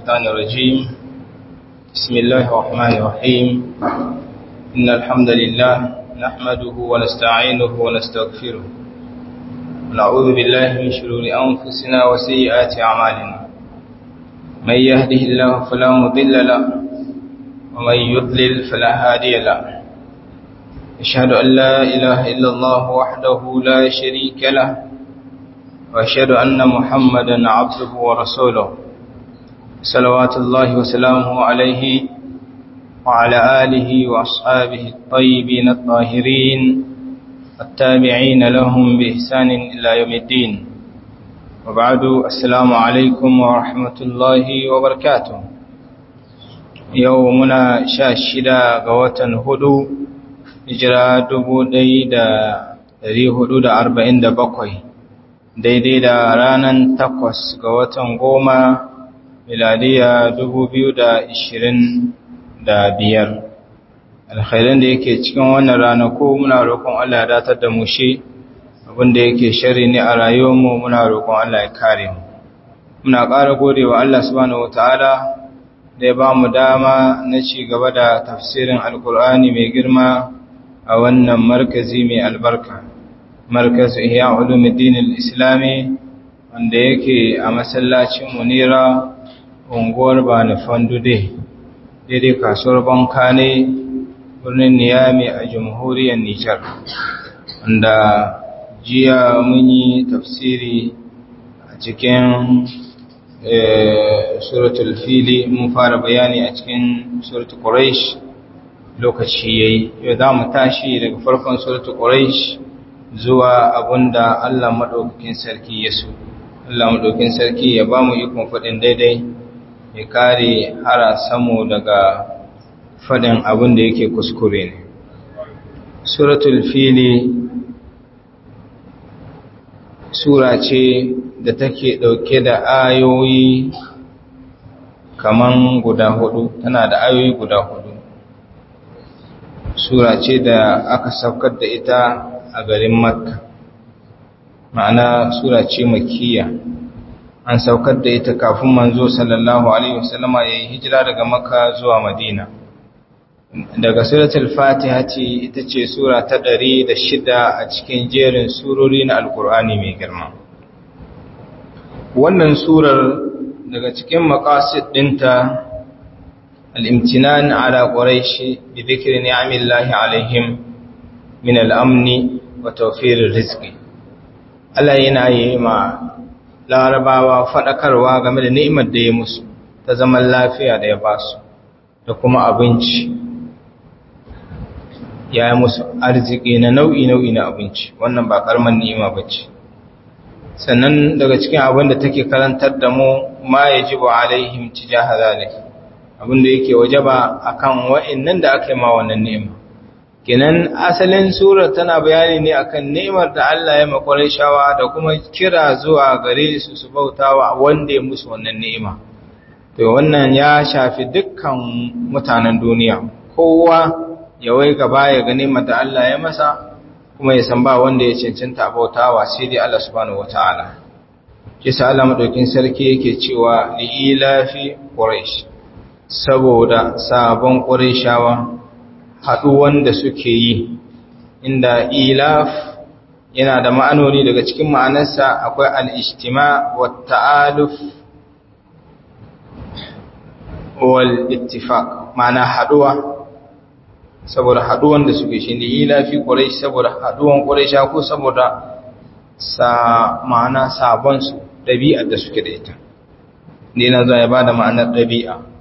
الشيطان الرجيم بسم الله الرحمن الرحيم إن الحمد لله نحمده ونستعينه ونستغفره ونعوذ بالله من شرور أنفسنا وسيئات أعمالنا من يهده الله فلا مضل له ومن يضلل فلا هادي له أشهد أن لا إله إلا الله وحده لا شريك له وأشهد أن محمدا عبده ورسوله صلوات الله وسلامه عليه وعلى آله وأصحابه الطيبين الطاهرين التابعين لهم بإحسان إلى يوم الدين وبعد السلام عليكم ورحمة الله وبركاته يومنا شاشدا قوة هدو hijira dubu ɗaya da ɗari hudu da arba'in da bakwai daidai da ranar takwas ga watan goma miladiya dubu biyu da ishirin da biyar alkhairan da yake cikin wannan ranaku muna roƙon Allah ya datar da mu shi abinda yake shari ne a rayuwarmu muna roƙon Allah ya kare mu muna ƙara gode wa Allah subhanahu wataala da ya ba mu dama na ci gaba da tafsirin alkur'ani mai girma a wannan markazi mai albarka markaz ihya ulumuddin al-islami wanda yake a masallacin munira unguwar bani fandude daidai kasuwar banka ne birnin niyami a jamhuriyar nijar wanda jiya mun yi tafsiri a cikin suratul fili mun fara bayani a cikin suratul quraish lokaci yayi yau za mu tashi daga farkon suratul quraish zuwa abunda Allah madaukakin sarki ya so Allah madaukakin sarki ya ba mu ikon fadin daidai ya kare harasanmu daga fadin abin da yake kuskure ne suratul fili sura ce da take dauke da ayoyi kaman guda hudu tana da ayoyi guda hudu sura ce da aka saukar da ita a garin makka ma'ana sura ce makiya an saukar da ita kafin manzo sallallahu alaihi wasallama ya yi hijira daga makka zuwa madina daga suratul fatiha ce ita ce sura ta ɗari da shida a cikin jerin surori na alkur'ani mai girma wannan surar daga cikin maqasid ɗinta الامتنان على قريش بذكر نعم الله عليهم من الأمن وتوفير الرزق Allah yana yi ma larabawa faɗakarwa game da ni'imar da ya musu ta zaman lafiya da ya ba su da kuma abinci ya yi musu arziki na nau'i-nau'i na abinci wannan ba ƙarmar ni'ima ba ce sannan daga cikin abin da take karantar da mu ma ya ji ba alaihim ci jahazalik abinda yake wajaba akan wa'annan da aka yi ma wannan ni'ima kenan asalin surar tana bayani ne akan ni'imar da Allah ya makwarai shawa da kuma kira zuwa gare su su bautawa wanda ya musu wannan ni'ima to wannan ya shafi dukkan mutanen duniya kowa ya wai gaba ya ga ni'imar da Allah ya masa kuma ya san ba wanda ya cancanta bautawa sai dai Allah subhanahu wataala kisa Allah madaukin sarki yake cewa li ilafi quraish saboda sabon ƙurishawa haɗuwan da suke yi inda ilaf yana da ma'anoni daga cikin ma'anarsa akwai al'ishtima wa ta'aluf wal ittifaq ma'ana haɗuwa saboda haɗuwan da suke shi ne ilafi ƙurish saboda haɗuwan ƙurisha ko saboda sa ma'ana sabonsu ɗabi'ar da suke da ita ne na za ya ba da ma'anar ɗabi'a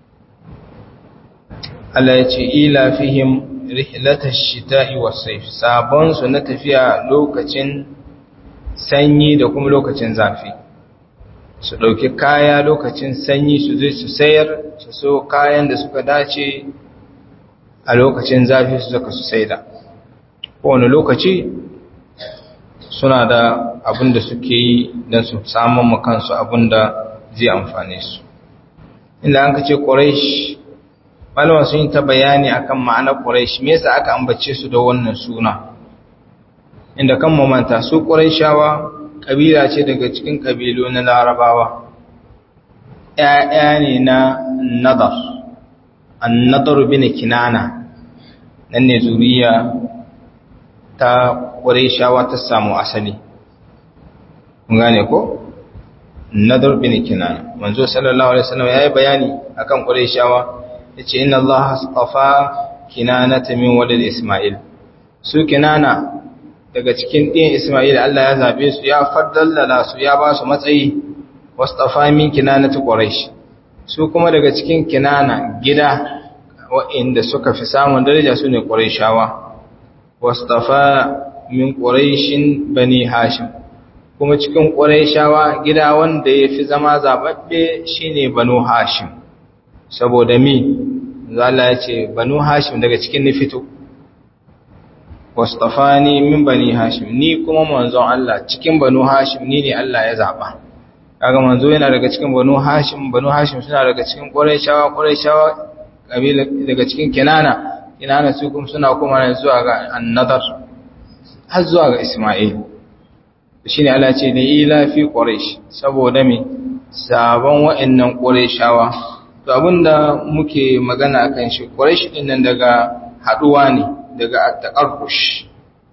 Allah ya ce ila fihim rihlatash shita'i was-sayf sabon su na tafiya lokacin sanyi da kuma lokacin zafi su dauki kaya lokacin sanyi su zai su sayar su so kayan da suka dace a lokacin zafi su zaka su saida kowane lokaci suna da abin da suke yi don su samun makansu abin da zai amfane su inda an ka ce ƙwarashi malama sun yi ta bayani akan ma'anar Quraysh me yasa aka ambace su da wannan suna inda kan mamanta su Qurayshawa kabila ce daga cikin kabilu na Larabawa ‘ya'ya ne na nadar an nadar bin kinana nan ne zuriya ta shawa ta samu asali gane ko? nadar bin kinana manzo sallallahu alaihi wasallam yayi bayani akan shawa yace inna allaha astafa kinanata min walad isma'il su kinana daga cikin ɗin isma'il Allah ya zabe su ya faddala su ya ba su matsayi wastafa min kinanati quraish su kuma daga cikin kinana gida wa'inda suka fi samun daraja su ne quraishawa wastafa min quraishin bani hashim kuma cikin quraishawa gida wanda yafi zama zababbe shine banu hashim saboda mi Allah ya ce banu hashim daga cikin ni fito wastafani min bani hashim ni kuma manzon Allah cikin banu hashim ni ne Allah ya zaba kaga manzo yana daga cikin banu hashim banu hashim suna daga cikin quraishawa quraishawa kabila daga cikin kinana kinana su kuma suna kuma zuwa ga annadar har zuwa ga isma'il shine Allah ce da ila fi quraish saboda me sabon wa'annan quraishawa to abinda muke magana akan shi quraish din nan daga haduwa ne daga at-taqarrush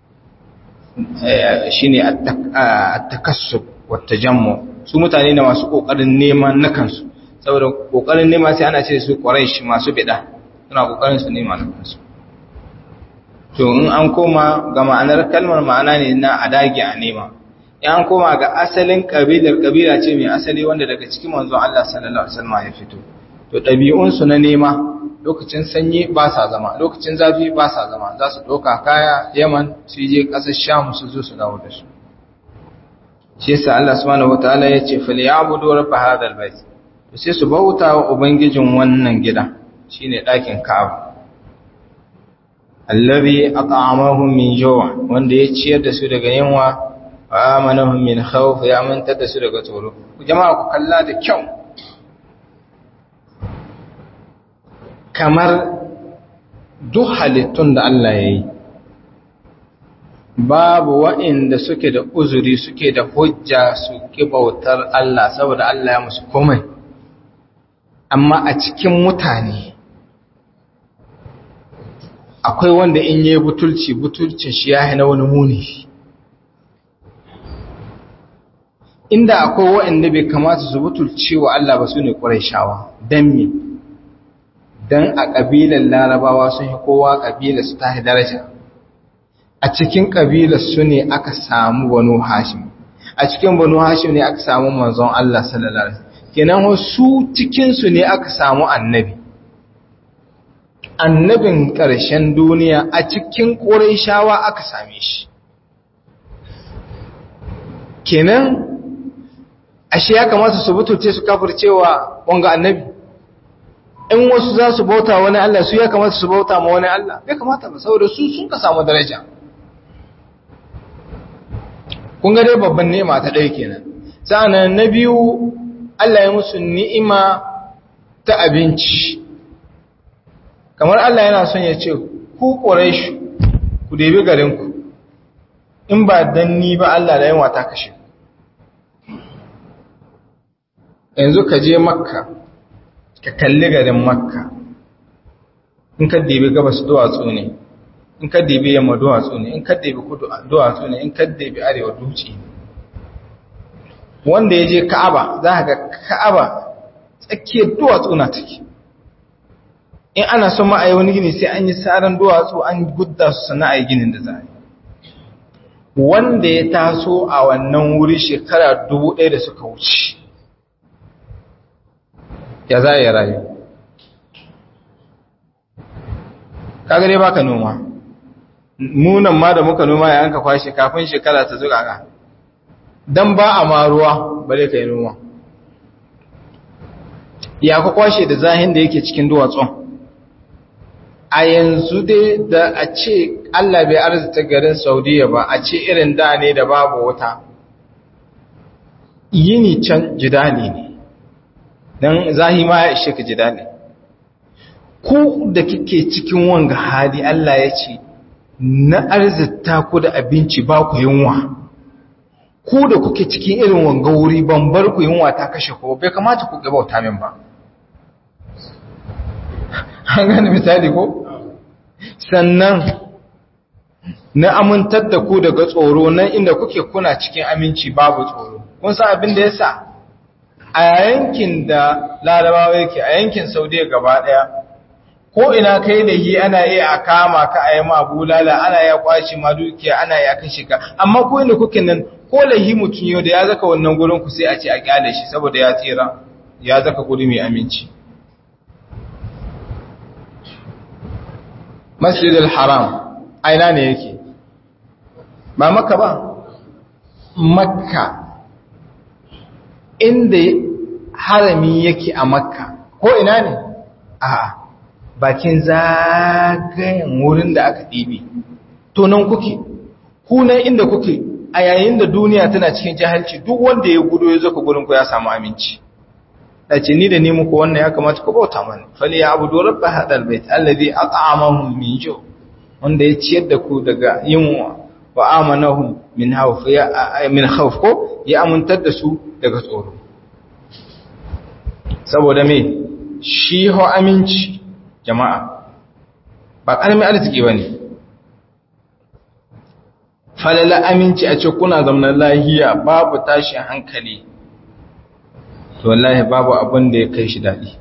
shine at-takassub wa tajammu su mutane ne masu kokarin neman na kansu saboda kokarin nema sai ana ce su quraish masu bid'a suna kokarin su nema na kansu to in an koma ga ma'anar kalmar ma'ana ne na adagi a nema in an koma ga asalin kabilar kabila ce mai asali wanda daga cikin manzon Allah sallallahu alaihi wasallam ya fito to ɗabi'unsu na nema lokacin sanyi ba sa zama lokacin zafi ba sa zama za su ɗauka kaya yaman su je ƙasar sham su zo su dawo da su shi yasa Allah subhanahu wataala ya ce fal ya'budu rabb hadha albayt to sai su bauta wa ubangijin wannan gida shine ɗakin Ka'aba allazi at'amahum min jaw' wanda ya ciyar da su daga yunwa wa amanahum min khawf ya amantar da su daga tsoro jama'a ku kalla da kyau kamar duk halittun da Allah ya yi babu wa'inda suke da uzuri suke da hujja suke bautar Allah saboda Allah ya musu komai amma a cikin mutane akwai wanda in yi butulci butulcin shi ya na wani muni inda akwai wa'inda bai kamata su butulci wa Allah ba su ne ƙwarai shawa don me don a ƙabilar larabawa sun yi kowa ƙabilar su ta daraja a cikin ƙabilar su ne aka samu banu hashim a cikin banu hashim ne aka samu manzon Allah sallallahu alaihi kenan su cikin su ne aka samu annabi annabin ƙarshen duniya a cikin ƙurayshawa aka same shi kenan ashe ya kamata su butulce su kafircewa wanga annabi in wasu za su bauta wani Allah su ya kamata su bauta ma wani Allah ya kamata ba saboda su sun ka samu daraja kun ga dai babban ni'ima ta ɗaya kenan sa'annan na biyu Allah ya musu ni'ima ta abinci kamar Allah yana son ya ce ku Quraysh ku debi garin ku in ba dan ni ba Allah da yawa ta kashe yanzu ka je Makka ka kalli garin makka in ka dibi gabas duwatsu ne in ka dibi yamma duwatsu ne in ka dibi kudu duwatsu ne in ka dibi arewa duci wanda ya je ka'aba za ka ga ka'aba tsakiyar duwatsu na take in ana son ma'ayi wani gini sai an yi tsarin duwatsu an gudda su sana a yi ginin da za a yi wanda ya taso a wannan wuri shekara dubu ɗaya da suka wuce ya za ya rayu kaga dai baka noma munan ma da muka noma ya yanka kwashe kafin shekara ta zuga ka dan ba a ma ruwa bare kai noma ya ka kwashe da zahin da yake cikin duwatsun a yanzu dai da a ce Allah bai arzita garin Saudiya ba a ce irin da ne da babu wuta yini can jidali ne don zahima ya ishe ka ji daɗi ku da kike cikin wanga hali Allah ya ce na arzita ku da abinci ba ku yunwa ku da kuke cikin irin wanga wuri ban bar ku yunwa ta kashe ko bai kamata ku ga bauta min ba an gane misali ko sannan na amintar da ku daga tsoro nan inda kuke kuna cikin aminci babu tsoro kun san abin da yasa a yankin da larabawa yake a yankin saudiya gaba daya ko ina kai da yi ana iya a kama ka a yi ma bulala ana iya kwaci ma dukiya ana iya kashe ka amma ko inda kuke nan ko lahi mutum yau da ya zaka wannan gurin ku sai a ce a kyale shi saboda ya tsira ya zaka guri mai aminci masjidil haram aina ne yake ba makka ba makka inda harami yake a makka ko ina ne a bakin zagayen wurin da aka ɗibi to nan kuke kunan inda kuke a yayin da duniya tana cikin jahilci duk wanda ya gudu ya zaka gurin ku ya samu aminci dace ni da ni muku wannan ya kamata ku bauta mana fali ya abudu rabb hadal bait alladhi at'amahum min ju wanda ya ciyar da ku daga yunwa wa amanahum min khawf ya min khawf ko ya amuntar da su daga tsoro saboda me shi ho aminci jama'a ba karamin arziki bane falala aminci a ce kuna zamanin lahiya babu tashin hankali to wallahi babu abin da ya kai shi daɗi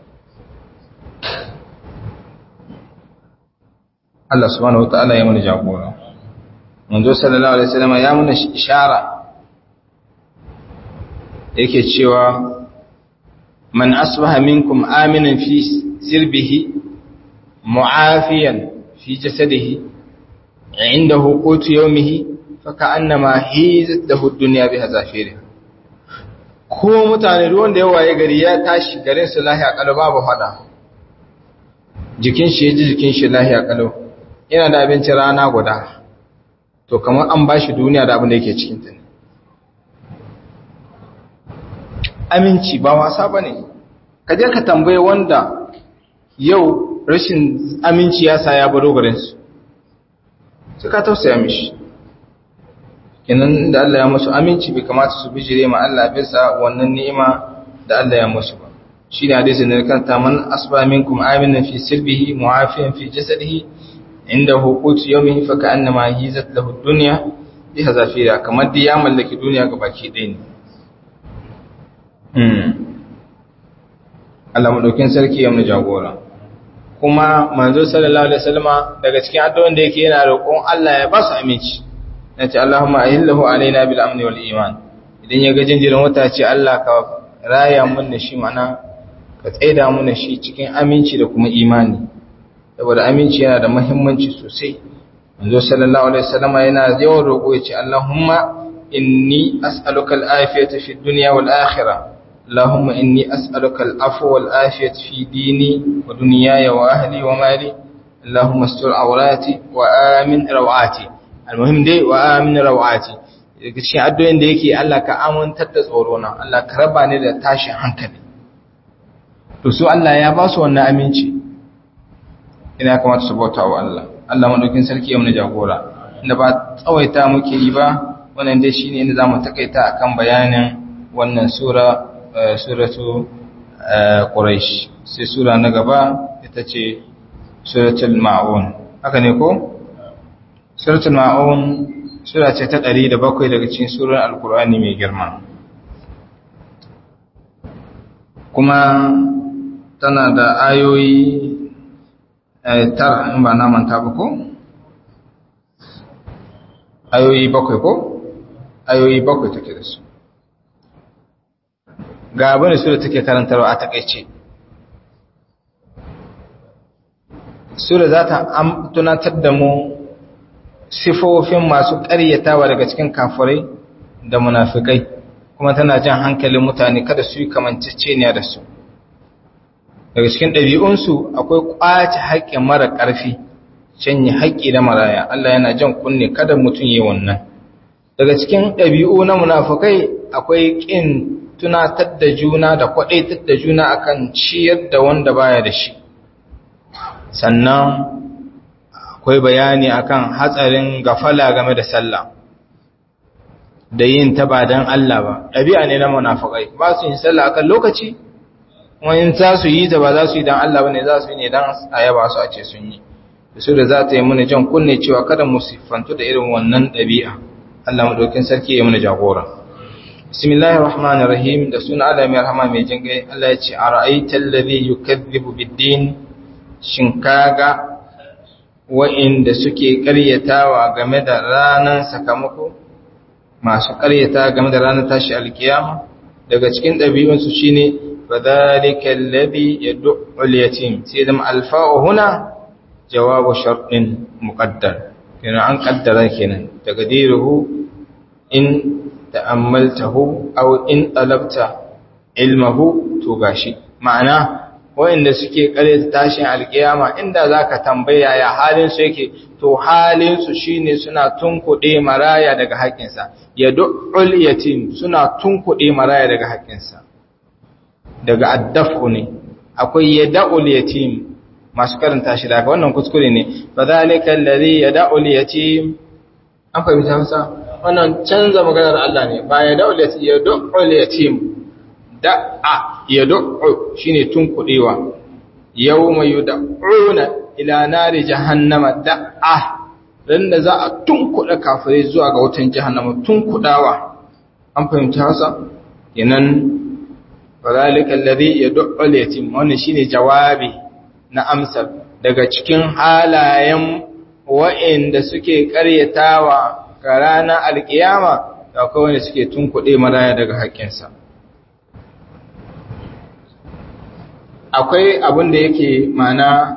Allah subhanahu wata'ala ya mana jagora manzo sallallahu alaihi wasallam ya mana ishara yake cewa man asbaha minkum aminan fi sirbihi mu'afiyan fi jasadihi indahu qutu yawmihi faka'annama hizat lahu ad-dunya biha zafiriha ko mutane ruwan da yawa ya gari ya tashi garin su lahiya kalau babu fada jikin shi ya ji jikin shi lahiya kalau yana da abinci rana guda to kamar an ba shi duniya da abin da yake cikin ta aminci ba wasa ba ne ka je ka tambaye wanda yau rashin aminci ya sa ya baro garinsu sai ka tausaya mishi kenan da Allah ya musu aminci bai kamata su bijire ma Allah bisa wannan ni'ima da Allah ya musu ba shine hadisin da kanta man asba minkum aminan fi sirbihi mu'afiyan fi jasadihi indahu qut yawmihi fa ka'annama hizat lahu ad-dunya bi hazafira kamar da ya mallaki duniya ga baki ɗaya ne hmm Allah madaukin sarki ya mu jagora kuma manzo sallallahu alaihi wasallama daga cikin addu'o'in da yake yana roƙon Allah ya ba su aminci nace Allahumma ahillahu alaina bil amni wal iman idan ya ga jinjirin wata ce Allah ka raya mun da shi mana ka tsaida mun da shi cikin aminci da kuma imani saboda aminci yana da muhimmanci sosai manzo sallallahu alaihi wasallam yana yawan roƙo yace Allahumma inni as'aluka al-afiyata fi dunya wal akhirah Allahumma inni as'aluka al-afwa wal afiyata fi dini wa dunyaya wa ahli wa mali Allahumma astur awrati wa amin rawati almuhim dai wa amin rawati daga cikin addu'o'in da yake Allah ka amintar da tsoro na Allah ka raba ni da tashin hankali to su Allah ya ba su wannan aminci ina kamata su bauta wa Allah Allah madaukin sarki ya mu jagora inda ba tsawaita muke yi ba wannan dai shine inda zamu takaita akan bayanin wannan sura suratu quraish sai sura na gaba ita ce suratul ma'un haka ne ko suratul ma'un sura ce ta 107 daga cikin surar alkur'ani mai girma kuma tana da ayoyi tara in ba na manta ba ko ayoyi bakwai ko ayoyi bakwai take da su ga abin da sura take karantarwa a takaice sura za ta tunatar da mu sifofin masu ƙaryatawa daga cikin kafirai da munafikai kuma tana jan hankalin mutane kada su yi kamanceceniya da su daga cikin ɗabi'unsu akwai ƙwace haƙƙin mara ƙarfi canye haƙƙi da maraya Allah yana jan kunne kada mutum yi wannan daga cikin ɗabi'u na munafikai akwai ƙin tunatar da juna da kwaɗaitar da juna akan ciyar da wanda baya da shi sannan akwai bayani akan hatsarin gafala game da sallah da yin ta ba dan Allah ba ɗabi'a ne na munafikai ba su yin sallah akan lokaci kuma in za su yi ta ba za su yi dan Allah bane za su yi ne dan ayaba su a ce sun yi su da za ta yi mana jan kunne cewa kada mu siffantu da irin wannan ɗabi'a Allah madaukin sarki ya mana jagora bismillahir rahmanir rahim da suna Allah mai rahama mai jin gai Allah ya ce ara'aytal ladhi yukazzibu bid-din shin kaga wa'inda suke ƙaryatawa game da ranar sakamako masu ƙaryata game da ranar tashi alkiyama daga cikin ɗabi'unsu shine fadhalika alladhi yad'u al-yatim sai da alfa'u huna jawabu sharɗin muqaddar kenan an kaddara kenan taqdiruhu in ta'ammaltahu aw in talabta ilmahu to gashi ma'ana wa'inda suke kare tashin alkiyama inda zaka tambaya ya halin su yake to halin su shine suna tunkuɗe maraya daga haƙƙinsa yad'ul yatim suna tunkuɗe maraya daga haƙƙinsa daga addafu ne akwai yad'ul yatim masu karanta shi daga wannan kuskure ne fa zalika alladhi yad'ul yatim an fahimta Hausa wannan canza maganar Allah ne ba yad'ul yatim yad'ul yatim da'a yad'u shine tunkudewa yawma yud'una ila nari jahannama da'a dan da za a tunkuda kafirai zuwa ga wutan jahannama tunkudawa an fahimta Hausa kenan fadhalika alladhi yad'u al-yatim wannan shine jawabi na amsar daga cikin halayen wa'inda suke karyatawa ga ranar alkiyama da akwai wanda suke tunkuɗe maraya daga haƙƙinsa akwai abin da yake mana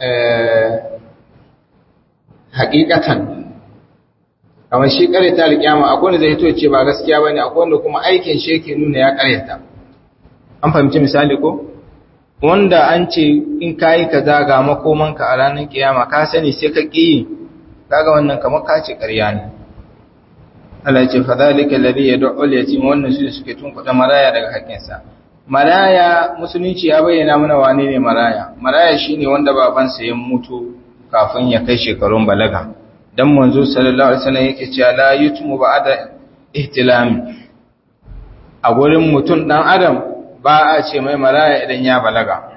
haƙiƙatan kamar shi karyata alkiyama akwai wanda zai to ce ba gaskiya bane akwai wanda kuma aikin shi yake nuna ya karyata an fahimci misali ko wanda an ce in kayi kaza ga makomanka a ranar kiyama ka sani sai ka ƙi kaga wannan kamar ka ce ƙarya ne Allah ce fa zalika alladhi yad'u al-yatim wannan su suke tunkuɗa maraya daga haƙƙinsa maraya musulunci ya bayyana mana wane ne maraya maraya shine wanda babansa ya mutu kafin ya kai shekarun balaga dan manzo sallallahu alaihi wasallam yake cewa la yutmu ba'da ihtilami a gurin mutum dan adam ba a ce mai maraya idan ya balaga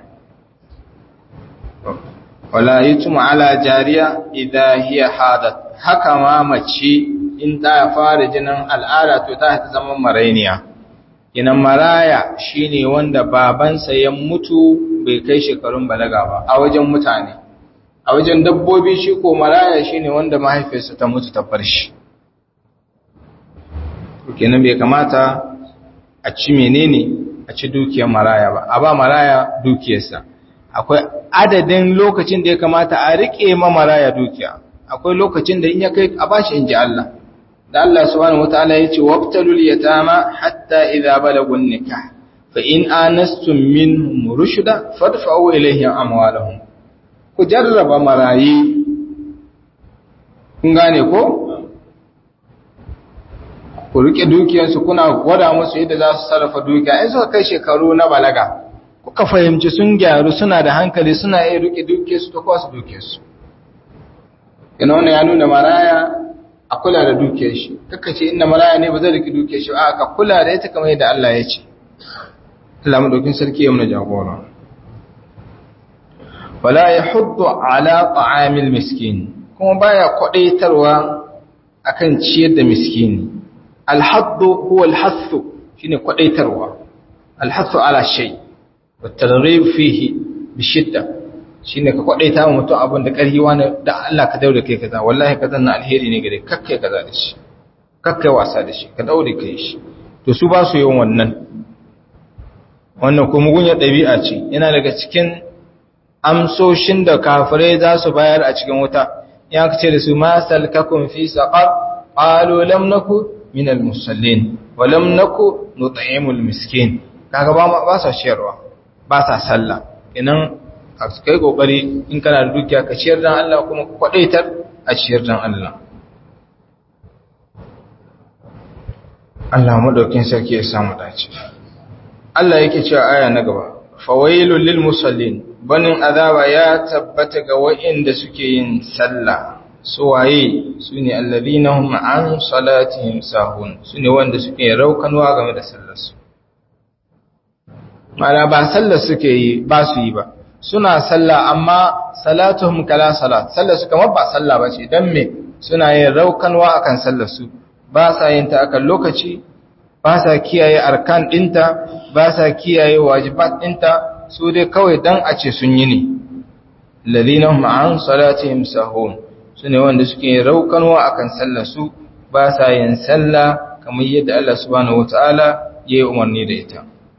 wala yutmu ala jariya idha hiya hadat haka ma mace in ta fara jinin al'ada to ta ta zama marainiya inan maraya shine wanda babansa ya mutu bai kai shekarun balaga ba a wajen mutane a wajen dabbobi shi ko maraya shine wanda mahaifiyarsa ta mutu ta bar shi kenan bai kamata a ci menene a ci dukiyar maraya ba a ba maraya dukiyarsa akwai adadin lokacin da ya kamata a rike ma maraya dukiya akwai lokacin da in ya kai a bashi in ji Allah da Allah subhanahu wataala yace waqtalul yatama hatta idza balagun nikah fa in anastum minhum rushda fadfa'u ilayhim amwalahum ku jarraba marayi kun gane ko ku rike dukiyarsu kuna gwada musu yadda za su sarrafa dukiya in suka kai shekaru na balaga kuka fahimci sun gyaru suna da hankali suna iya rike dukiyarsu ta kwasu dukiyarsu ina wannan ya nuna maraya a kula da dukiyar shi kaka ce inda maraya ne ba zai rike dukiyar shi a ka kula da ita kamar yadda Allah ya ce Allah madaukin sarki ya muna jagora wala yahuddu ala ta'amil miskin kuma baya kwadaitarwa akan ciyar da miskini alhaddu huwa alhathu shine kwadaitarwa alhathu ala shay wa targhib fihi bi shidda shine ka kwadaita wa mutum abin da karhi wani da Allah ka daure kai kaza wallahi kaza na alheri ne gare kakkai kaza da shi kakkai wasa da shi ka daure kai shi to su ba su yin wannan wannan kuma gunya dabi'a ce yana daga cikin amsoshin da kafirai za su bayar a cikin wuta ya ce da su ma salkakum fi saqar qalu lam naku min al-musallin wa lam naku nut'imul miskin kaga ba ba sa ciyarwa ba sa sallah idan a kai kokari in kana da dukiya ka ciyar dan Allah kuma ka kwadaitar a ciyar dan Allah Allah madaukin sarki ya samu dace Allah yake cewa aya na gaba fawailul lil musallin banin azaba ya tabbata ga wa'inda suke yin sallah suwaye su ne allazina hum an salatihim sahun su ne wanda suke raukanwa game da sallarsu mana ba sallar suke yi ba su yi ba suna sallah amma salatuhum kala salat sallar su kamar ba sallah ba ce don me suna yin raukanwa akan sallar su ba sa yin ta akan lokaci ba sa kiyaye arkan dinta ba sa kiyaye wajibat dinta su dai kawai dan a ce sun yi ne ladina hum an salatihim sahun sune wanda suke raukanwa akan sallar su ba sa yin sallah kamar yadda Allah subhanahu wataala ya yi umarni da ita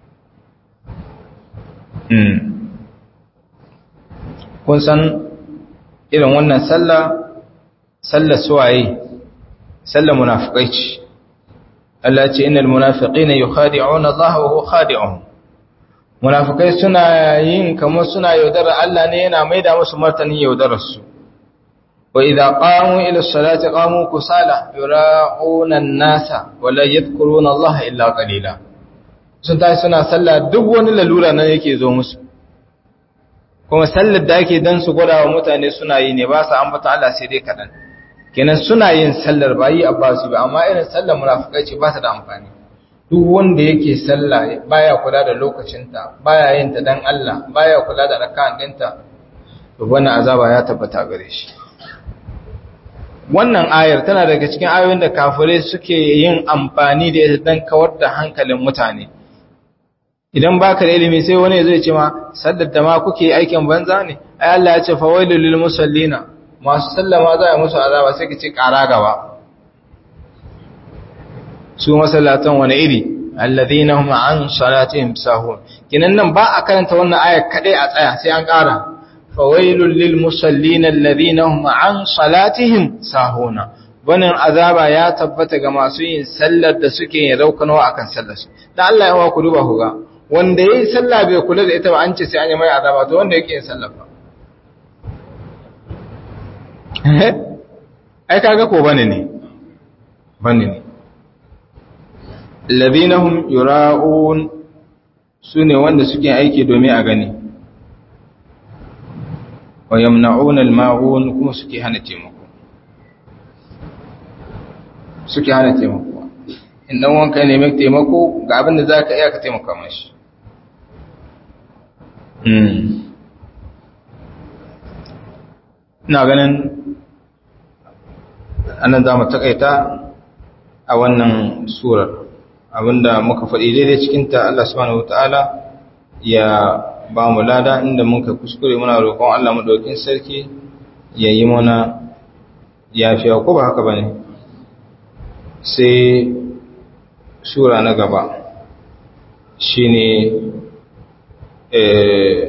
kun san irin wannan sallah sallar suwaye sallar munafiqai ce Allah ce innal munafiqina yukhadi'una Allah wa huwa khadi'uhum munafikai suna yin kamar suna yaudara Allah ne yana maida musu martanin yaudarar su wa idza qamu ila salati qamu kusala yura'una an-nasa wa la yadhkuruna Allah illa qalila sun tashi suna sallah duk wani lalura nan yake zo musu kuma sallar da ake dan su gwada wa mutane suna yi ne ba su ambata Allah sai dai kadan kenan suna yin sallar ba yi abbasu ba amma irin sallar munafikai ce ba ta da amfani duk wanda yake sallah baya kula da lokacinta baya yin ta dan Allah baya kula da rak'an dinta to wannan azaba ya tabbata gare shi wannan ayar tana daga cikin ayoyin da kafirai suke yin amfani da ita dan kawar da hankalin mutane idan baka da ilimi sai wani zai ce ma sallar da ma kuke aikin banza ne ai Allah ya ce fawailul lil musallina masu sallama za a musu azaba sai ka ce ƙara gaba su masallatan wani iri alladhina hum an salatihim sahun kinan nan ba a karanta wannan ayar kadai a tsaya sai an ƙara fawailul lil musallina alladhina hum an salatihim sahuna wannan azaba ya tabbata ga masu yin sallar da suke yin raukanwa akan sallar su dan Allah ya wa ku duba ku ga wanda yayi sallah bai kula da ita ba an ce sai an yi mai azaba to wanda yake yin sallar ba ai kaga ko bane ne bane ne alladhina hum yura'un sune wanda suke aiki domin a gani wa yamna'una al-ma'un kuma suke hana taimako suke hana taimako in dan wanka ne mai taimako ga abin da zaka iya ka taimaka mashi ina ganin anan za mu takaita a wannan surar abinda muka faɗi daidai cikinta Allah subhanahu wataala ya ba mu lada inda muka kuskure muna roƙon Allah madaukakin sarki ya yi mana yafiya ko ba haka bane sai sura na gaba shine eh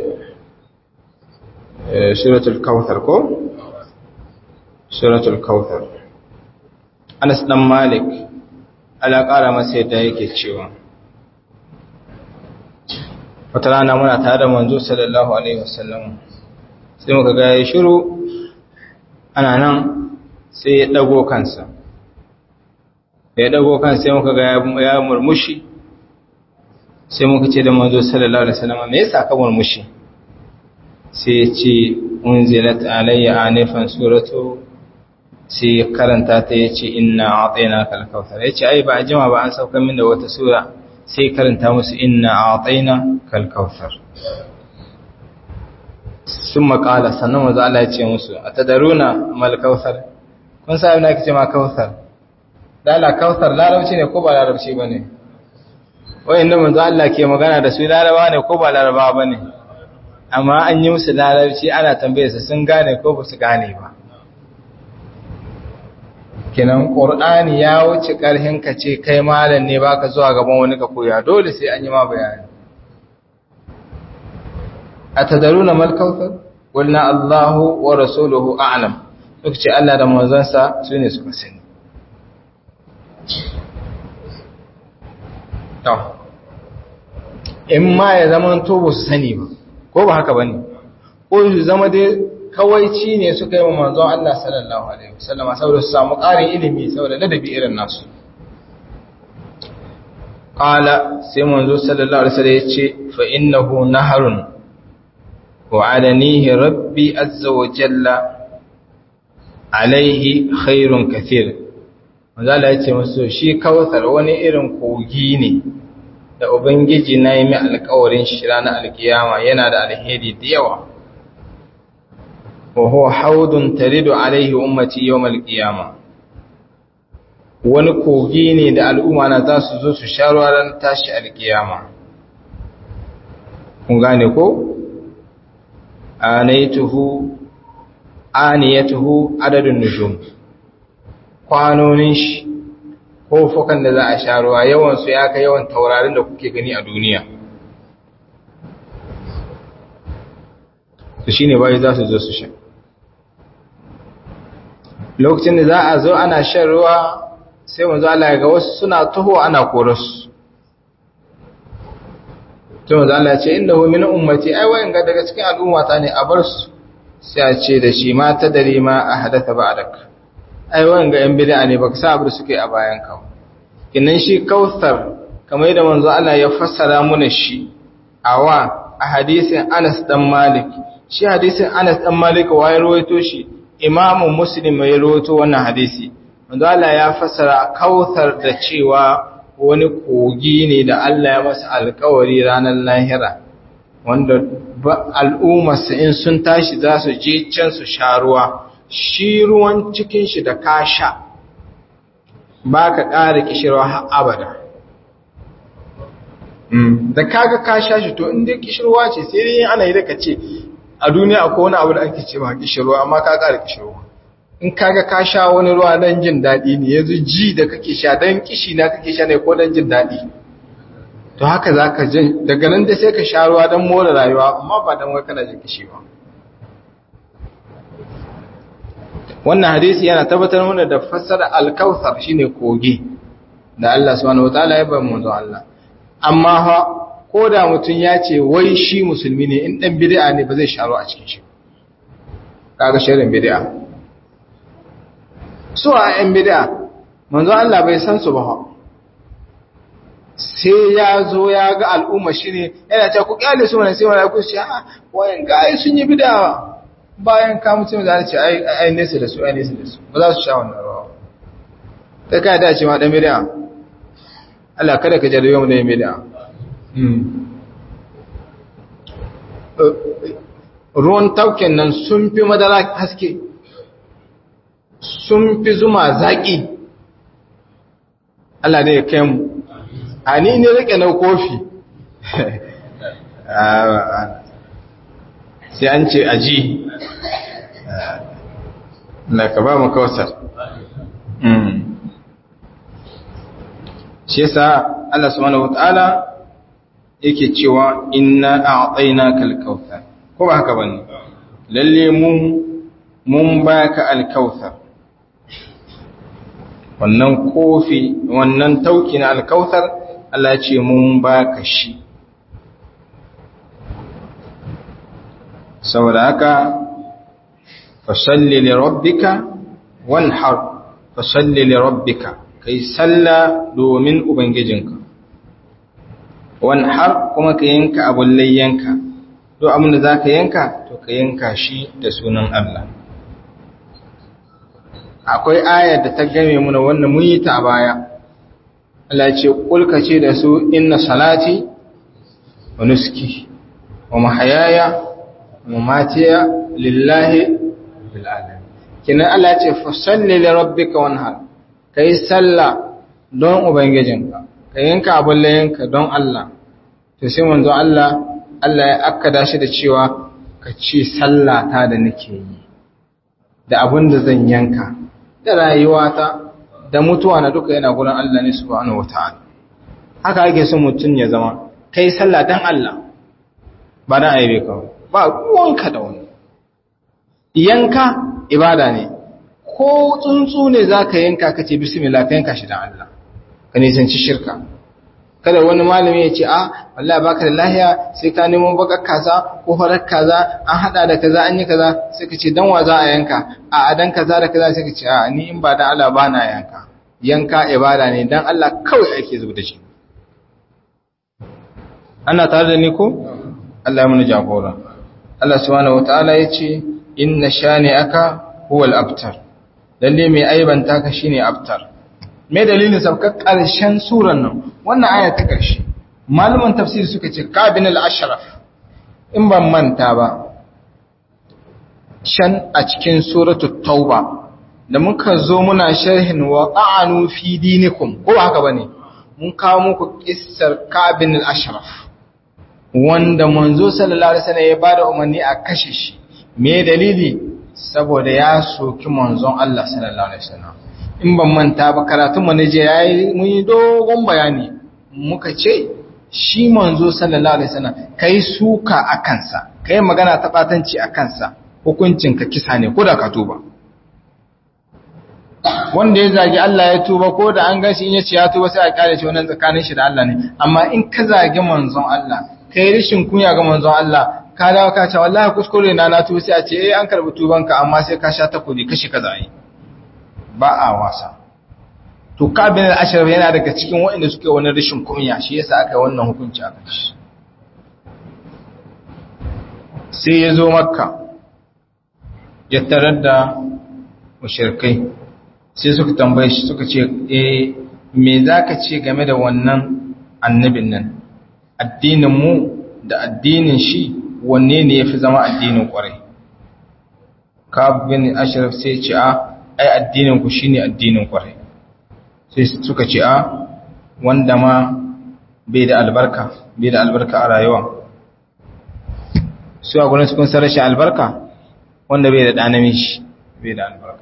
suratul kautsar ko suratul kautsar Anas dan Malik ala ƙara masa yadda yake cewa wata rana muna tare da manzo sallallahu alaihi wasallam sai muka ga ya shiru ana nan sai ya dago kansa ya dago kansa sai muka ga ya murmushi sai muka ce da manzo sallallahu alaihi wasallam me yasa ka murmushi sai ya ce unzilat alayya anifan suratu sai ya karanta ta ya ce inna a'tayna kal kautsar ya ce ai ba a jima ba an sauka min da wata sura sai karanta musu inna a'tayna kal kautsar sun makala sannan wanzu Allah ya ce musu a tadaruna mal kautsar kun sa abin da ake ce ma kautsar dala kautsar larabci ne ko ba larabci ba ne wayan da manzo Allah ke magana da su laraba ne ko ba laraba ba ne amma an yi musu larabci ana tambaye su sun gane ko ba su gane ba kenan ƙur'ani ya wuce ƙarhin ka ce kai malam ne baka zuwa gaban wani ka koya dole sai an yi ma bayani atadaruna mal kautsar qulna Allahu wa rasuluhu a'lam suka ce Allah da manzansa su ne suka sani to in ma ya zama to ba su sani ba ko ba haka bane ko su zama dai kawaici ne suka yi wa manzon Allah sallallahu alaihi wasallama saboda su samu ƙarin ilimi saboda ladabi irin nasu qala sai manzo sallallahu alaihi wasallam yace fa innahu naharun wa'adanihi rabbi azza wa jalla alaihi khairun kathir manzala ya ce musu shi kawthar wani irin kogi ne da ubangiji na yi mai alkawarin shi ranar alkiyama yana da alheri da yawa wa huwa haudun taridu alaihi ummati yawmal qiyama wani kogi ne da al'umma na za su zo su sha ruwa ran tashi alkiyama kun gane ko anaituhu aniyatuhu adadun nujum kwanonin shi ko fukan da za a sha ruwa yawan su ya kai yawan taurarin da kuke gani a duniya su shine bai za su zo su sha lokacin da za a zo ana shan ruwa sai manzo Allah ga wasu suna taho ana korasu to manzo Allah ya ce innahu min ummati ai wayan ga daga cikin al'umma ta ne a bar su sai a ce da shi ma ta dare ma a hadatha ba'dak ai wayan ga yan bid'a ne baka sa abu suke a bayan ka kinan shi kautsar kamar yadda manzo Allah ya fassara mana shi awa a hadisin Anas dan Malik shi hadisin Anas dan Malik wa ya rawaito shi Imam Muslim ya rawaito wannan hadisi manzo Allah ya fassara kautsar da cewa wani kogi ne da Allah ya masa alkawari ranar lahira wanda al'ummarsa in sun tashi za su je can su sha ruwa shi ruwan cikin shi da ka sha ba ka ƙara kishirwa har abada da kaga ka sha shi to inda kishirwa ce sai dai ana yi da ka ce a duniya akwai wani abu da ake ce ma kishirwa amma ka ƙara kishirwa in kaga ka sha wani ruwa don jin daɗi ne yanzu ji da kake sha don kishi na kake sha ne ko don jin daɗi to haka za ka jin daga nan da sai ka sha ruwa don more rayuwa amma ba don wai kana jin kishi ba wannan hadisi yana tabbatar mana da fassara alkautsar shine kogi da Allah subhanahu wataala ya bar manzo Allah amma ha ko da mutum ya ce wai shi musulmi ne in dan bid'a ne ba zai sha ruwa a cikin shi kaga shirin bid'a su a ‘yan bida, manzo Allah bai san su ba sai ya zo ya ga al'umma shi ne yana ce ku kyale su wani sai wani ku ce a wayan gaye sun yi bida bayan ka mutum da ce ai nesa da su ai nesa da su ba za su sha wannan rawa ta kai da ce ma ɗan bida Allah kada ka jarabe mu da yin bida ruwan tauken nan sun fi madara haske sun fi zuma zaƙi Allah ne ya kai mu a ni ne rike na kofi sai an ce aji na ka ba mu kawasar shi yasa Allah subhanahu wata'ala yake cewa inna a'tayna kal kautsar ko ba haka bane lalle mun mun baka al kautsar wannan kofi wannan tauki na alkautar Allah ce mun baka shi saboda haka fasalli li rabbika wanhar fasalli li rabbika kai salla domin ubangijinka wanhar kuma ka yanka abun layyanka duk abin da zaka yanka to ka yanka shi da sunan Allah akwai ayar da ta game muna wannan mun yi ta a baya Allah ce kulka ce da su inna salati wa nuski wa mahayaya wa mamatiya lillahi bil alamin kina Allah ce fa salli li rabbika wanhar kai salla don ubangijinka ka yanka abun layinka don Allah to sai manzo Allah Allah ya akkada shi da cewa ka ce sallata da nake yi da abin da zan yanka da rayuwata da mutuwa na duka yana gurin Allah ne subhanahu wata'ala haka ake son mutum ya zama kai sallah dan Allah ba dan aibe ka ba ruwanka da wani yanka ibada ne ko tsuntsu ne zaka yanka kace bismillah ka yanka shi dan Allah ka nisanci shirka kada wani malami ya ce a wallahi baka da lahiya sai ka nemo bakar kaza ko farar kaza an hada da kaza an yi kaza sai ka ce dan wa za a yanka a adan kaza da kaza sai ka ce a ni in ba dan Allah ba na yanka yanka ibada ne dan Allah kawai ake zuba da shi ana tare da ni ko Allah ya mana jagora Allah subhanahu wataala ya ce inna shani'aka huwal abtar lalle mai aibanta ka shine abtar me dalilin sabka karshen suran nan wannan aya ta karshe malaman tafsir suka ce kabin al-ashraf in ban manta ba shan a cikin suratul tauba da muka zo muna sharhin wa ta'anu fi dinikum ko ba haka bane mun kawo muku kissar kabin al-ashraf wanda manzo sallallahu alaihi wasallam ya bada umarni a kashe shi me dalili saboda ya soki manzon Allah sallallahu alaihi wasallam in ban manta ba karatun mu je yayi mun yi dogon bayani muka ce shi manzo sallallahu alaihi wasallam kai suka akan sa kai magana ta batanci akan sa hukuncin ka kisa ne ko da ka tuba wanda ya zagi Allah ya tuba ko da an gashi in ya ce ya tuba sai a kare shi wannan tsakanin shi da Allah ne amma in ka zagi manzon Allah kai rishin kunya ga manzon Allah ka dawo ka ce wallahi kuskure na na tuba sai a ce eh an karbi tubanka amma sai ka sha takobi kashi kaza yi ba a wasa to kabin al-ashraf yana daga cikin waɗanda suke wani rishin kunya shi yasa aka yi wannan hukunci a kashi sai ya zo makka ya tarar da mushrikai sai suka tambaye shi suka ce eh me zaka ce game da wannan annabin nan addinin mu da addinin shi wanne ne yafi zama addinin kwarai Ka'ab bin Ashraf sai ce a ai addinin ku shine addinin kwarai sai suka ce a wanda ma bai da albarka bai da albarka a rayuwa su a gurin su kun san rashin albarka wanda bai da ɗa namiji bai da albarka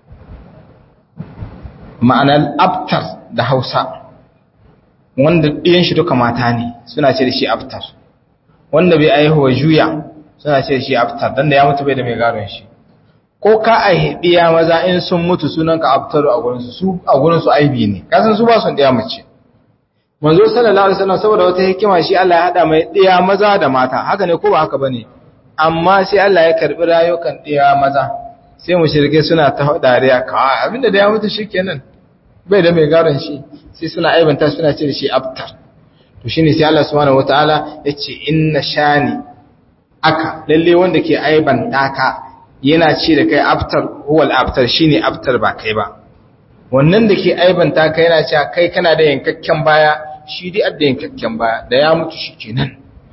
ma'anar abtar da hausa wanda ɗiyan shi duka mata ne suna ce da shi abtar wanda bai aihuwa juya suna ce da shi abtar don da ya mutu bai da mai garon shi ko ka aihi ɗiya maza in sun mutu sunan ka abtaru a gurinsu su a gurinsu aibi ne kasan su ba sun ɗiya mace manzo sallallahu alaihi wasallam saboda wata hikima shi Allah ya hada mai ɗiya maza da mata haka ne ko ba haka bane amma sai Allah ya karbi rayukan ɗiya maza sai mushrike suna ta dariya kawai abinda da ya mutu shikenan bai da mai garon shi sai suna aibanta suna ce da shi abtar to shine sai Allah subhanahu wataala yace inna shani aka lalle wanda ke aibanta ka yana ce da kai abtar huwal abtar shine abtar ba kai ba wannan da ke aibanta ka yana cewa kai kana da yankakken baya shi dai adda yankakken baya da ya mutu shikenan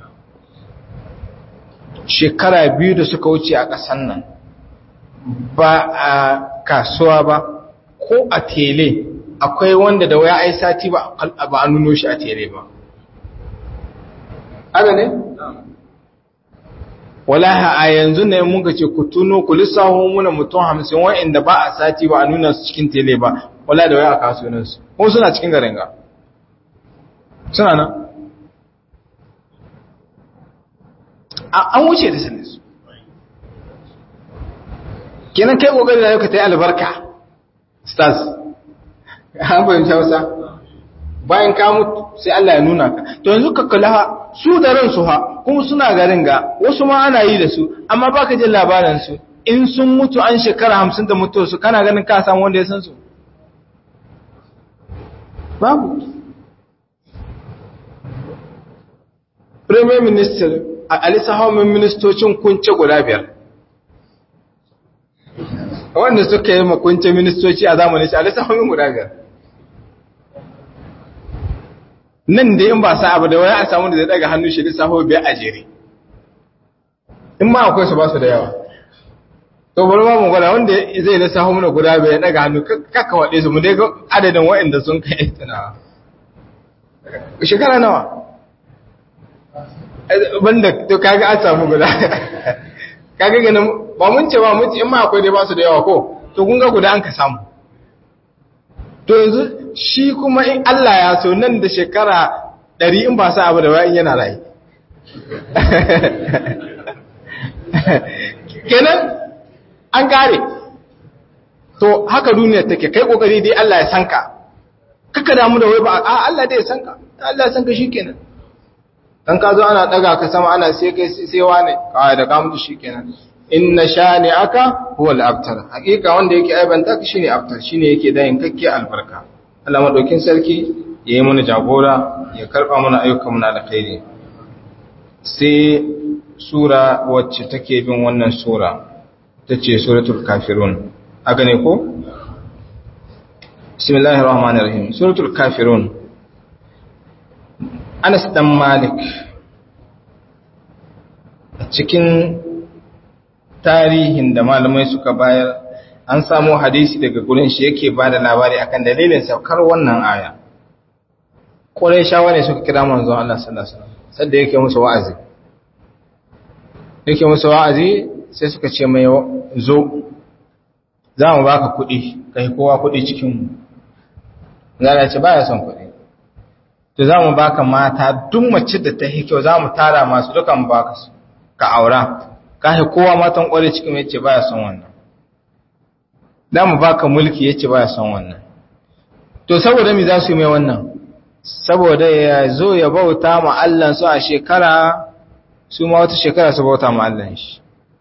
shekara biyu da suka wuce a ƙasan nan ba a kasuwa ba ko a tele akwai wanda da waya ai sati ba ba a nuno shi a tele ba haka ne wallahi a yanzu ne mun ga ce ku tuno ku lissaho muna mutum hamsin wa'anda ba a sati ba a nuna su cikin tele ba wallahi da waya a kasuwanin su kuma suna cikin garin ga suna nan an wuce da sanin su kenan kai kokari da ka ta yi albarka stars an fahimci hausa bayan ka mutu sai Allah ya nuna ka to yanzu ka kula su da ransu ha kuma suna garin ga wasu ma ana yi da su amma baka jin labarin su in sun mutu an shekara hamsin da mutuwar su kana ganin ka samu wanda ya san su babu premier minister a alisa haumin ministocin kunce guda biyar wanda suka yi makunce ministoci a zamanin shi alisa haumin guda biyar nan da in ba sa abu da wani a samu da zai daga hannu shi lissafo biyar a jere in ma akwai su ba su da yawa to bari ma mu gwada wanda zai lissafo mana guda biyar daga hannu kakka waɗe su mu dai ga adadin waɗanda sun kai tunawa shekara nawa banda to kaga an samu guda kaga ganin ba mun ce ba mun ce in ma akwai dai ba su da yawa ko to kun ga guda an ka samu to yanzu shi kuma in Allah ya so nan da shekara ɗari in ba sa abu da bayan yana rai kenan an kare to haka duniya take kai kokari dai Allah ya sanka kaka damu da wai ba a Allah dai ya sanka Allah ya sanka shikenan dan ka zo ana daga ka sama ana sai kai sai wane kawai da ka mutu shikenan inna shani aka huwa al-abtar hakika wanda yake aibanta ka shine abtar shine yake da yankakke albarka Allah madaukin sarki yayi mana jagora ya karba mana ayyukan mu na alkhairi sai sura wacce take bin wannan sura tace suratul kafirun haka ne ko bismillahir rahmanir rahim suratul kafirun Anas dan Malik a cikin tarihin da malamai suka bayar an samu hadisi daga gurin shi yake ba da labari akan dalilin saukar wannan aya ƙwarai shawa ne suka kira manzon Allah sallallahu alaihi wasallam sadda yake musu wa'azi yake musu wa'azi sai suka ce mai zo za mu baka kuɗi kai kowa kuɗi cikin mu zara ce baya son kuɗi to za mu baka mata duk mace da ta kyau za mu tara masu dukan baka su ka aura ka kowa matan ƙwarai cikin mu yace baya son wannan za mu baka mulki yace baya son wannan to saboda me za su yi mai wannan saboda ya zo ya bauta ma Allah su a shekara su ma wata shekara su bauta ma Allah shi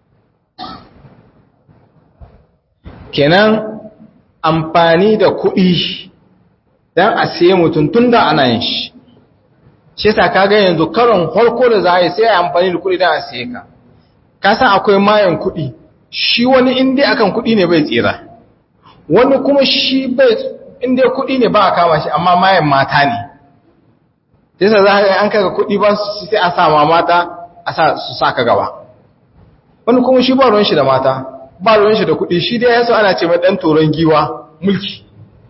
kenan amfani da kuɗi don a siye mutum tun da ana yin shi shi yasa kaga yanzu karon harko da za a yi sai a amfani da kuɗi don a siye ka ka san akwai mayan kuɗi shi wani inda akan kuɗi ne bai tsira wani kuma shi bai inda kuɗi ne ba a kama shi amma mayan mata ne yasa za a an kaga kuɗi ba su sai a sa ma mata a sa su sa ka gaba wani kuma shi ba ruwan shi da mata ba ruwan shi da kuɗi shi dai yaso ana ce mai ɗan toron giwa mulki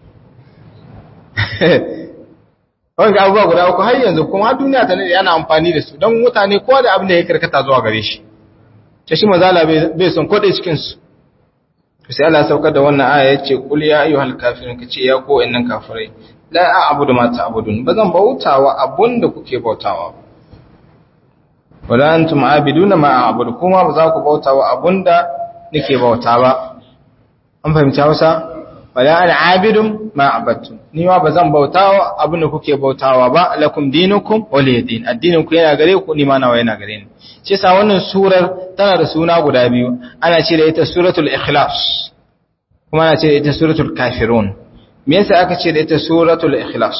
wani abubuwa guda uku har yanzu kuma har duniya ta nade ana amfani da su don mutane kowa da abin da ya karkata zuwa gare shi ta shi mazala bai son kodai cikinsu sai Allah saukar da wannan aya ya ce kul ya ayyuhal kafirun kace ya ko innan kafirai la a'budu ma ta'budun bazan bautawa abunda kuke bautawa wala antum abiduna ma a'budu kuma ba za ku bautawa abunda nake bauta ba an fahimci Hausa wala ana abidun ma abattum ni ma bazan bautawa abunda kuke bautawa ba lakum dinukum waliyadin addinin ku yana gare ku ni ma nawa yana gare ni shi yasa wannan surar tana da suna guda biyu ana ce da ita suratul ikhlas kuma ana ce da ita suratul kafirun me yasa aka ce da ita suratul ikhlas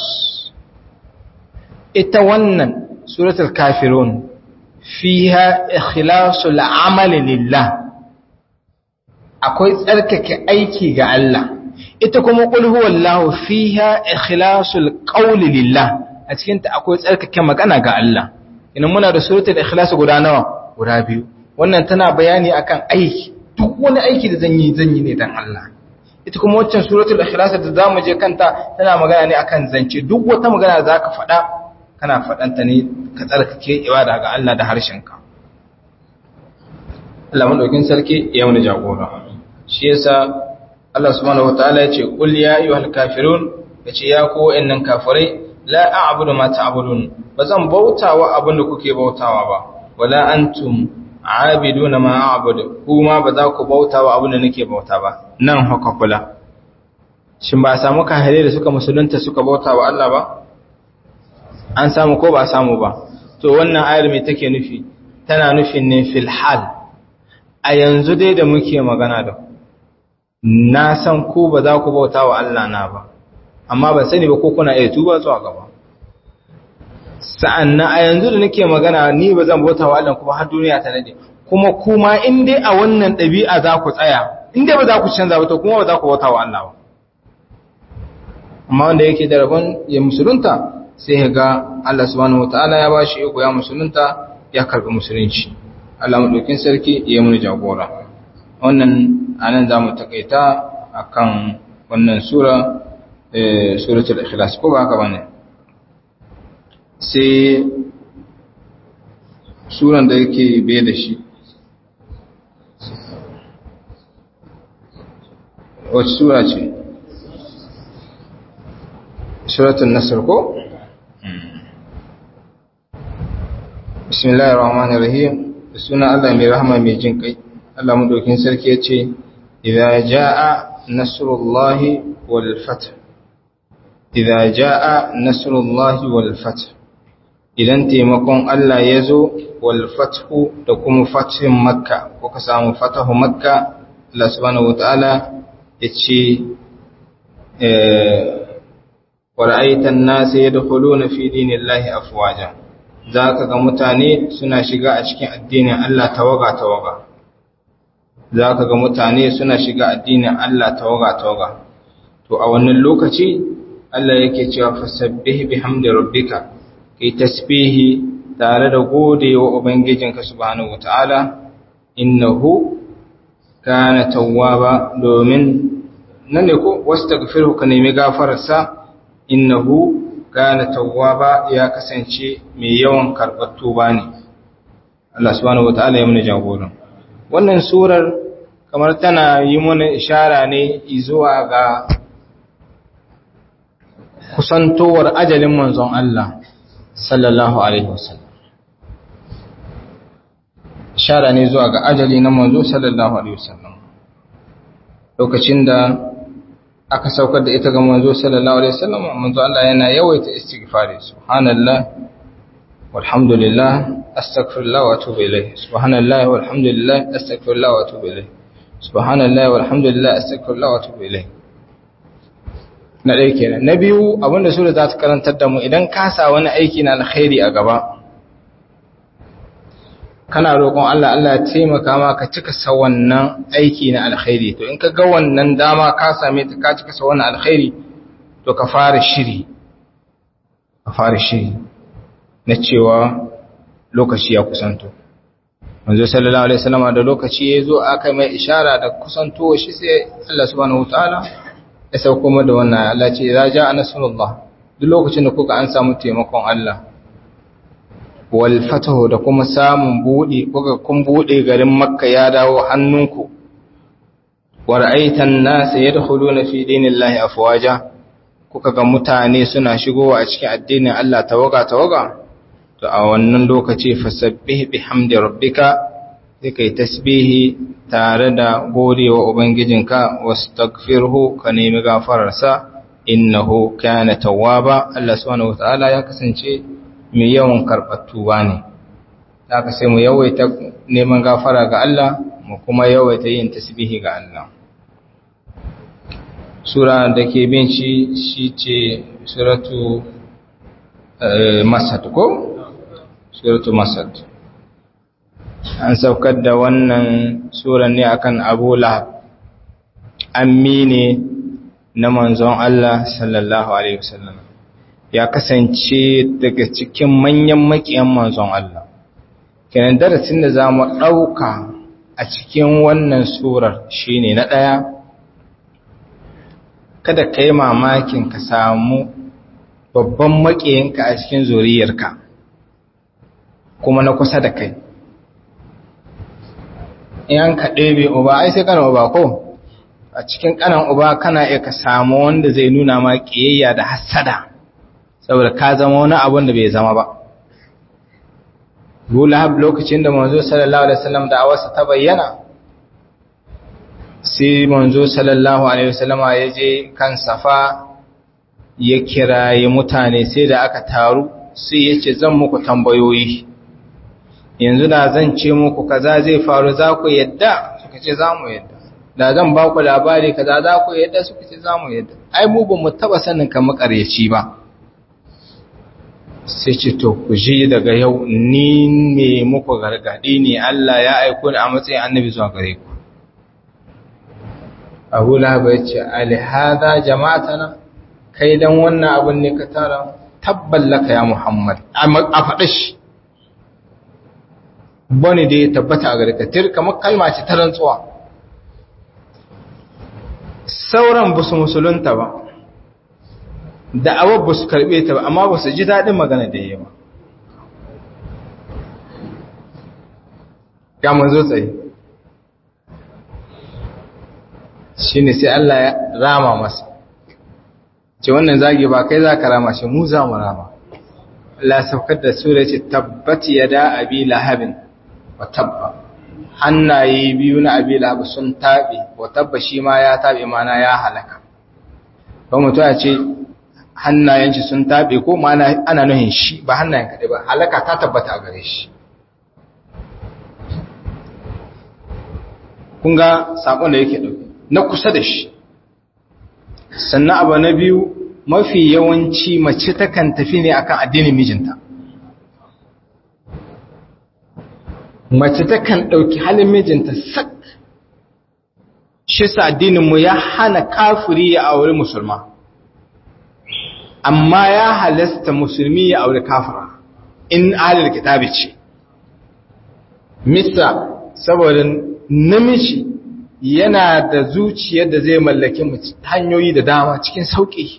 ita wannan suratul kafirun fiha ikhlasul amali lillah akwai tsarkake aiki ga Allah ita kuma qul huwallahu fiha ikhlasul qawli lillah a cikin ta akwai tsarkake magana ga Allah ina muna da suratul ikhlas guda nawa guda biyu wannan tana bayani akan aiki duk wani aiki da zan yi zan yi ne dan Allah ita kuma waccan suratul ikhlas da zamu je kanta tana magana ne akan zance duk wata magana da zaka faɗa kana faɗan ta ne ka tsarkake ibada ga Allah da harshenka Allah madaukin sarki ya mana jagora shi yasa Allah subhanahu wataala ya ce qul ya ayyuhal kafirun yace ya ku wa'annan kafirai la a'budu ma ta'budun bazan bautawa abin da kuke bautawa ba wala antum abiduna ma a'budu kuma ba za ku bautawa abin da nake bauta ba nan haka kula shin ba a samu kahire da suka musulunta suka bautawa Allah ba an samu ko ba a samu ba to wannan ayar me take nufi tana nufin ne fil hal a yanzu dai da muke magana da na san ku ba za ku bautawa Allah na ba amma ban sani ba ko kuna iya tuba zuwa gaba sa'annan a yanzu da nake magana ni ba zan bauta wa Allah kuma har duniya ta nade kuma kuma in dai a wannan ɗabi'a za ku tsaya in dai ba za ku canza ba to kuma ba za ku bauta wa Allah ba amma wanda yake da rabon ya musulunta sai ya ga Allah subhanahu wataala ya bashi iko ya musulunta ya karbi musulunci Allah madaukin sarki ya mun jagora wannan anan zamu takaita akan wannan sura suratul ikhlas ko ba haka bane sai suran da yake bai da shi wacce sura ce suratul nasr ko bismillahir rahmanir rahim da suna Allah mai rahama mai jin kai Allah madaukin sarki yace idza jaa nasrullahi wal fath idza jaa nasrullahi wal fath idan taimakon Allah ya zo wal fathu da kuma fathin makka ko ka samu fatahu makka Allah subhanahu wataala yace eh wa ra'aita an-nasa yadkhuluna fi dinillahi afwaja zaka ga mutane suna shiga a cikin addinin Allah tawaga tawaga zaka ga mutane suna shiga addinin Allah tawaga tawaga to a wannan lokaci Allah yake cewa fasabbih bihamdi rabbika kai tasbihi tare da godewa ubangijinka subhanahu wataala innahu kana tawwaba domin nan ne ko wastaghfirhu ka nemi gafararsa innahu kana tawwaba ya kasance mai yawan karɓar tuba ne Allah subhanahu wataala ya mana jagoran wannan surar kamar tana yi mana ishara ne zuwa ga kusantowar ajalin manzon Allah sallallahu alaihi wasallam ishara ne zuwa ga ajali na manzo sallallahu alaihi wasallam lokacin da aka saukar da ita ga manzo sallallahu alaihi wasallam manzo Allah yana yawaita istighfari subhanallah walhamdulillah astaghfirullah wa atubu ilayh subhanallah walhamdulillah astaghfirullah wa atubu ilayh subhanallah walhamdulillah astaghfirullah wa atubu ilayh na ɗaya kenan na biyu abinda sura za ta karantar da mu idan ka sa wani aiki na alkhairi a gaba kana roƙon Allah Allah ya taimaka ma ka cika sa wannan aiki na alkhairi to in ka ga wannan dama ka same ta ka cika sa wannan alkhairi to ka fara shiri ka fara shiri na cewa lokaci ya kusanto manzo sallallahu alaihi wasallam da lokaci ya zo aka mai ishara da kusanto shi sai Allah subhanahu wataala ya sauko mu da wannan Allah ce za ja nasrullah duk lokacin da kuka an samu taimakon Allah wal fatahu da kuma samun bude kuka kun bude garin makka ya dawo hannunku wa ra'aitan nas yadkhuluna fi dinillahi afwaja kuka ga mutane suna shigowa a cikin addinin Allah tawaga tawaga to a wannan lokaci fasabbih bihamdi rabbika sai kai tasbihi tare da godewa ubangijinka wastaghfirhu ka nemi gafararsa innahu kana tawwaba Allah subhanahu wataala ya kasance mai yawan karɓar tuba ne haka sai mu yawaita neman gafara ga Allah mu kuma yawaita yin tasbihi ga Allah sura da ke bin shi shi ce suratu masad ko suratu masad an saukar da wannan suran ne akan abu lahab ammi ne na manzon Allah sallallahu alaihi wasallam ya kasance daga cikin manyan makiyan manzon Allah kenan darasin da za mu ɗauka a cikin wannan surar shine na ɗaya kada ka yi mamakin ka samu babban makiyinka a cikin zuriyarka kuma na kusa da kai in ka ɗebe uba ai sai kana uba ko a cikin kanan uba kana iya ka samu wanda zai nuna ma ƙiyayya da hassada saboda ka zama wani abun da bai zama ba Lahab lokacin da manzo sallallahu alaihi wasallam da awarsa ta bayyana sai manzo sallallahu alaihi wasallam ya je kan safa ya kiraye mutane sai da aka taru sai ya ce zan muku tambayoyi yanzu da zan ce muku kaza zai faru za ku yadda suka ce za mu yadda da zan ba ku labari kaza za ku yadda suka ce za mu yadda ai mu ba mu taba sanin ka makaryaci ba sai ce to ku ji daga yau ni ne muku gargadi ne Allah ya aiko ni a matsayin annabi zuwa gare ku Abu Lahab ya ce alhada jama'atana kai dan wannan abun ne ka tara tabballaka ya Muhammad a faɗa shi bane da ya tabbata a gare ka tir kamar kalma ce ta rantsuwa sauran ba su musulunta ba da'awar ba su karɓe ta ba amma ba su ji daɗin magana da yi ba ya manzo tsaye shi ne sai Allah ya rama masa ce wannan zagi ba kai za ka rama shi mu za mu rama Allah saukar da sura ce tabbati ya da abi lahabin wa tabba hannaye biyu na abi lahab sun taɓe wa tabba shi ma ya taɓe mana ya halaka ba mutu a ce hannayen shi sun taɓe ko ma ana nuhin shi ba hannayen kaɗai ba halaka ta tabbata a gare shi kun ga saƙon da yake ɗauki na kusa da shi sannan abu na biyu mafi yawanci mace takan tafi ne akan addinin mijinta mace takan ɗauki halin mijinta sak shi sa addininmu ya hana kafiri ya aure musulma amma ya halasta musulmi ya aure kafira in alil kitabi ce misa saboda namiji yana da zuciyar da zai mallaki hanyoyi da dama cikin sauƙi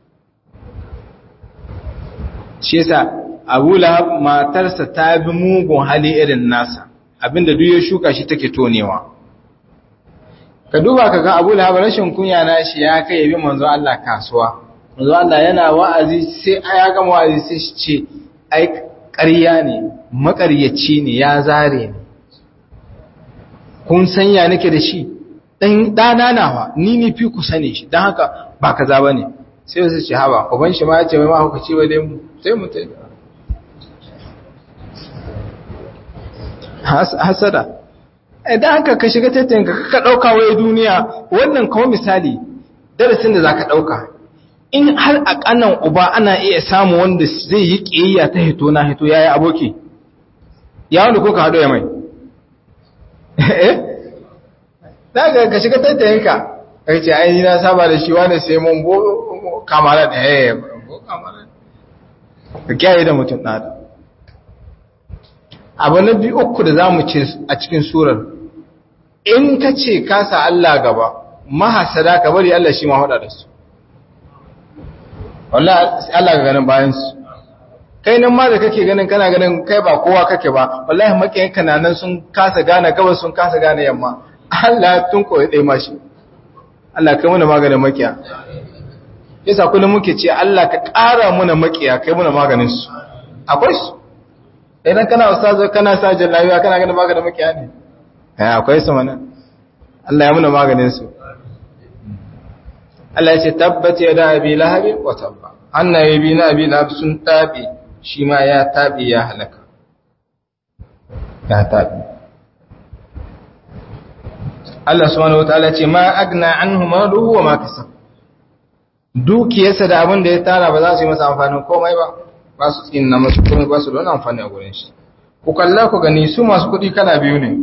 shi yasa abu lahab matarsa ta bi mugun hali irin nasa abinda duk ya shuka shi take tonewa ka duba ka ga abu lahab rashin kunya na shi ya kai yabi manzo Allah kasuwa manzo Allah yana wa'azi sai ya gama wa'azi sai shi ce ai ƙarya ne maƙaryaci ne ya zare ne kun sanya nake da shi dan dana nawa ni ne fi ku sane shi dan haka ba kaza bane sai su ce haba uban shi ma ya ce mai ma hukaci ba dai mu sai mu tai hasada idan haka ka shiga tattayin ka ka dauka waye duniya wannan kawo misali darasin da zaka dauka in har a kanan uba ana iya samu wanda zai yi kiyayya ta hito na hito yayi aboki ya wanda kuka hado ya mai eh daga ka shiga tattayin ka kai ce ai na saba da shi wani sai mun bo kamara da eh bo kamara ka kiyaye da mutum da abu na biyu uku da za mu ce a cikin surar in ka ce kasa Allah gaba mahasada ka bari Allah shi ma hada da su wallahi Allah ga ganin bayansu kai nan ma da kake ganin kana ganin kai ba kowa kake ba wallahi makiyan kananan sun kasa gane gabas sun kasa gane yamma Allah tun koyi dai mashi Allah kai muna maganin makiya yasa kullum muke ce Allah ka ƙara muna makiya kai muna maganin su akwai su idan kana ustazo kana sa jallabiya kana ganin maganin makiya ne eh akwai su mana Allah ya muna maganin su Allah ya ce tabbat yada abi lahab wa tabba annabi bi na abi lahab sun tabi shi ma ya tabi ya halaka ya tabi Allah subhanahu wataala ce ma agna anhu maluhu wa ma kasab dukiyarsa da abin da ya tara ba za su yi masa amfanin komai ba ba su tsinna masu komai ba su da wani amfani a gurin shi ku kalla ku gani su masu kuɗi kala biyu ne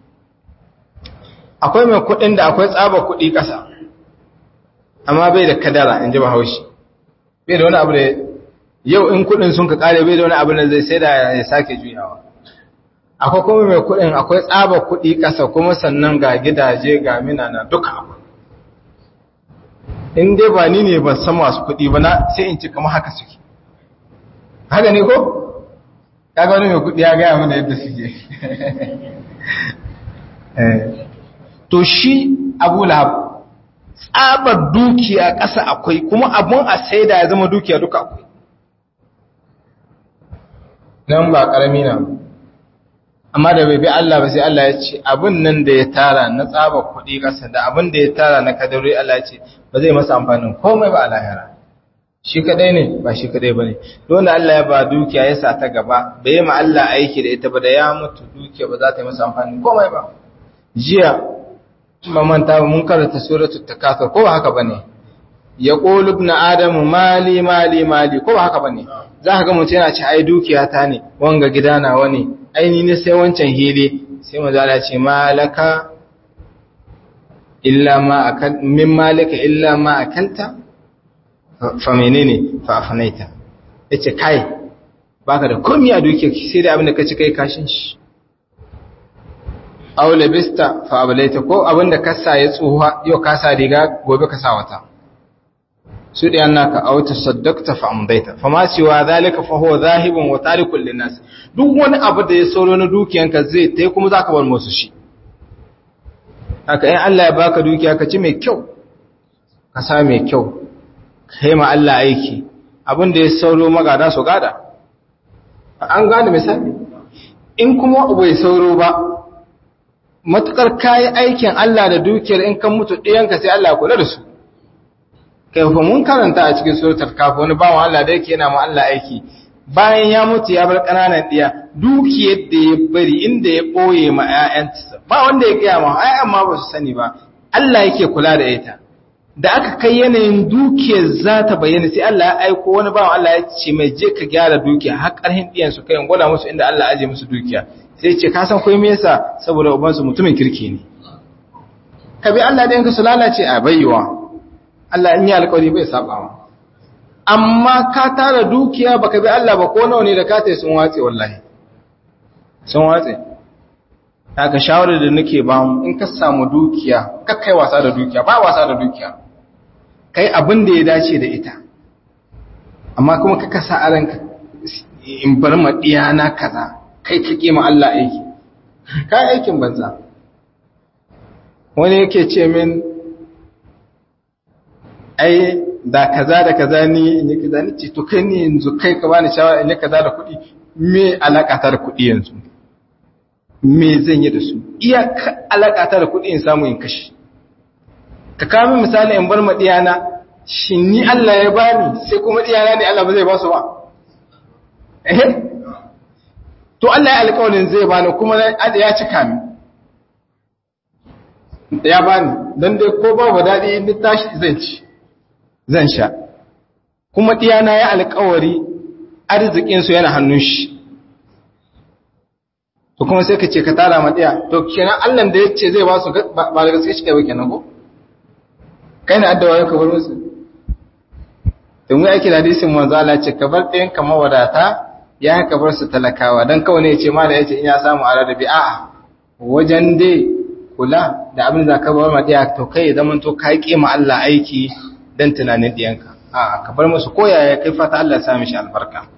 akwai mai kuɗin da akwai tsaba kuɗi ƙasa amma bai da kadara in ji bahaushe bai da wani abu da yau in kuɗin sun ka ƙare bai da wani abu da zai sai da ya sake juyawa akwai kuma mai kuɗin akwai tsaba kuɗi ƙasa kuma sannan ga gidaje ga minana duka akwai in dai ba ni ne ban san masu kuɗi ba na sai in ci kamar haka suke haka ne ko kaga wani mai kuɗi ya gaya mana yadda suke to shi abu lahab tsabar dukiya ƙasa akwai kuma abun a sai da ya zama dukiya duka akwai nan ba ƙarami na amma da bai bi Allah ba sai Allah ya ce abin nan da ya tara na tsaba kuɗi ƙasa da abin da ya tara na kadari Allah ya ce ba zai masa amfanin komai ba a lahira shi kadai ne ba shi kadai ba ne dole Allah ya ba dukiya ya sa ta gaba bai yi ma Allah aiki da ita ba da ya mutu dukiya ba za ta yi masa amfanin komai ba jiya mamanta mun karanta suratul takathur ko haka bane ya qulu ibn adamu mali mali mali ko haka bane za ka ga mutum yana ci ai dukiya ta ne wanga gida na wani aini ne sai wancan hili sai mu zala ce malaka illa ma akal min malika illa ma akalta fa menene fa afnaita yace kai baka da komai a dukiya sai da abin da ka ci kai kashin shi aw labista fa ablaita ko abinda ka sa ya tsuha yau ka sa riga gobe ka sa wata su da annaka aw tasaddaqta fa amdaita fa ma siwa zalika fa huwa zahibun wa tarikul linnas duk wani abu da ya sauro na dukiyanka zai tai kuma zaka bar musu shi haka in Allah ya baka dukiya ka ci mai kyau ka sa mai kyau kai ma Allah aiki abin da ya sauro magada su gada an gane misali in kuma bai sauro ba matukar kayi aikin Allah da dukiyar in kan mutu ɗiyanka sai Allah kula da su kai fa mun karanta a cikin suratul kaf wani bawan Allah da yake yana ma Allah aiki bayan ya mutu ya bar ƙananan ɗiya dukiyar da ya bari inda ya ɓoye ma ƴaƴansa ba wanda ya gaya ma ƴaƴan ma ba su sani ba Allah yake kula da ita da aka kai yanayin dukiyar za ta bayyana sai Allah ya aiko wani bawan Allah ya ce mai je ka gyara dukiya har ƙarhin ɗiyan su kai gwada musu inda Allah aje musu dukiya sai ce ka san kai me yasa saboda ubansu mutumin kirki ne ka bi Allah ɗayan ka su lalace a bayyuwa Allah in yi alƙawari bai sabawa amma ka tara dukiya baka bi Allah ba ko nawa ne da ka tai sun watse wallahi sun watse haka shawarar da nake ba mu in ka samu dukiya kakkai wasa da dukiya ba wasa da dukiya kai abin da ya dace da ita amma kuma ka kasa a ranka in bar ma na kaza kai ka kima Allah aiki ka aikin banza wani yake ce min ai da kaza da kaza ni in yi kaza ni ce to kai ni yanzu kai ka bani shawara in yi kaza da kuɗi me alaka ta da kuɗi yanzu me zan yi da su iya alaka ta da kuɗi in samu in kashi ka kawo misali in bar ma diyana shi ni Allah ya bani sai kuma diyana ne Allah ba zai ba su ba eh to Allah ya alƙawarin zai bani kuma ya cika min ya bani don dai ko babu daɗi ni tashi zan ci zan sha kuma diyana ya alƙawari arzikin su yana hannun shi to kuma sai ka ce ka tara ma diya to kenan Allah da ya ce zai ba su ba da gaske shi kai ba kenan ko kai na addawa ya kabar musu don mu aiki da hadisin manzo Allah ce ka bar ɗayan ka mawadata ya ka bar su talakawa dan kawai ne ya ce mala yace in ya samu arabi a'a wajen dai kula da abin da ka bar ma diya to kai zaman to kai kima Allah aiki dan tunanin diyanka a'a ka bar musu koyaya kai fata Allah ya sa mishi albarka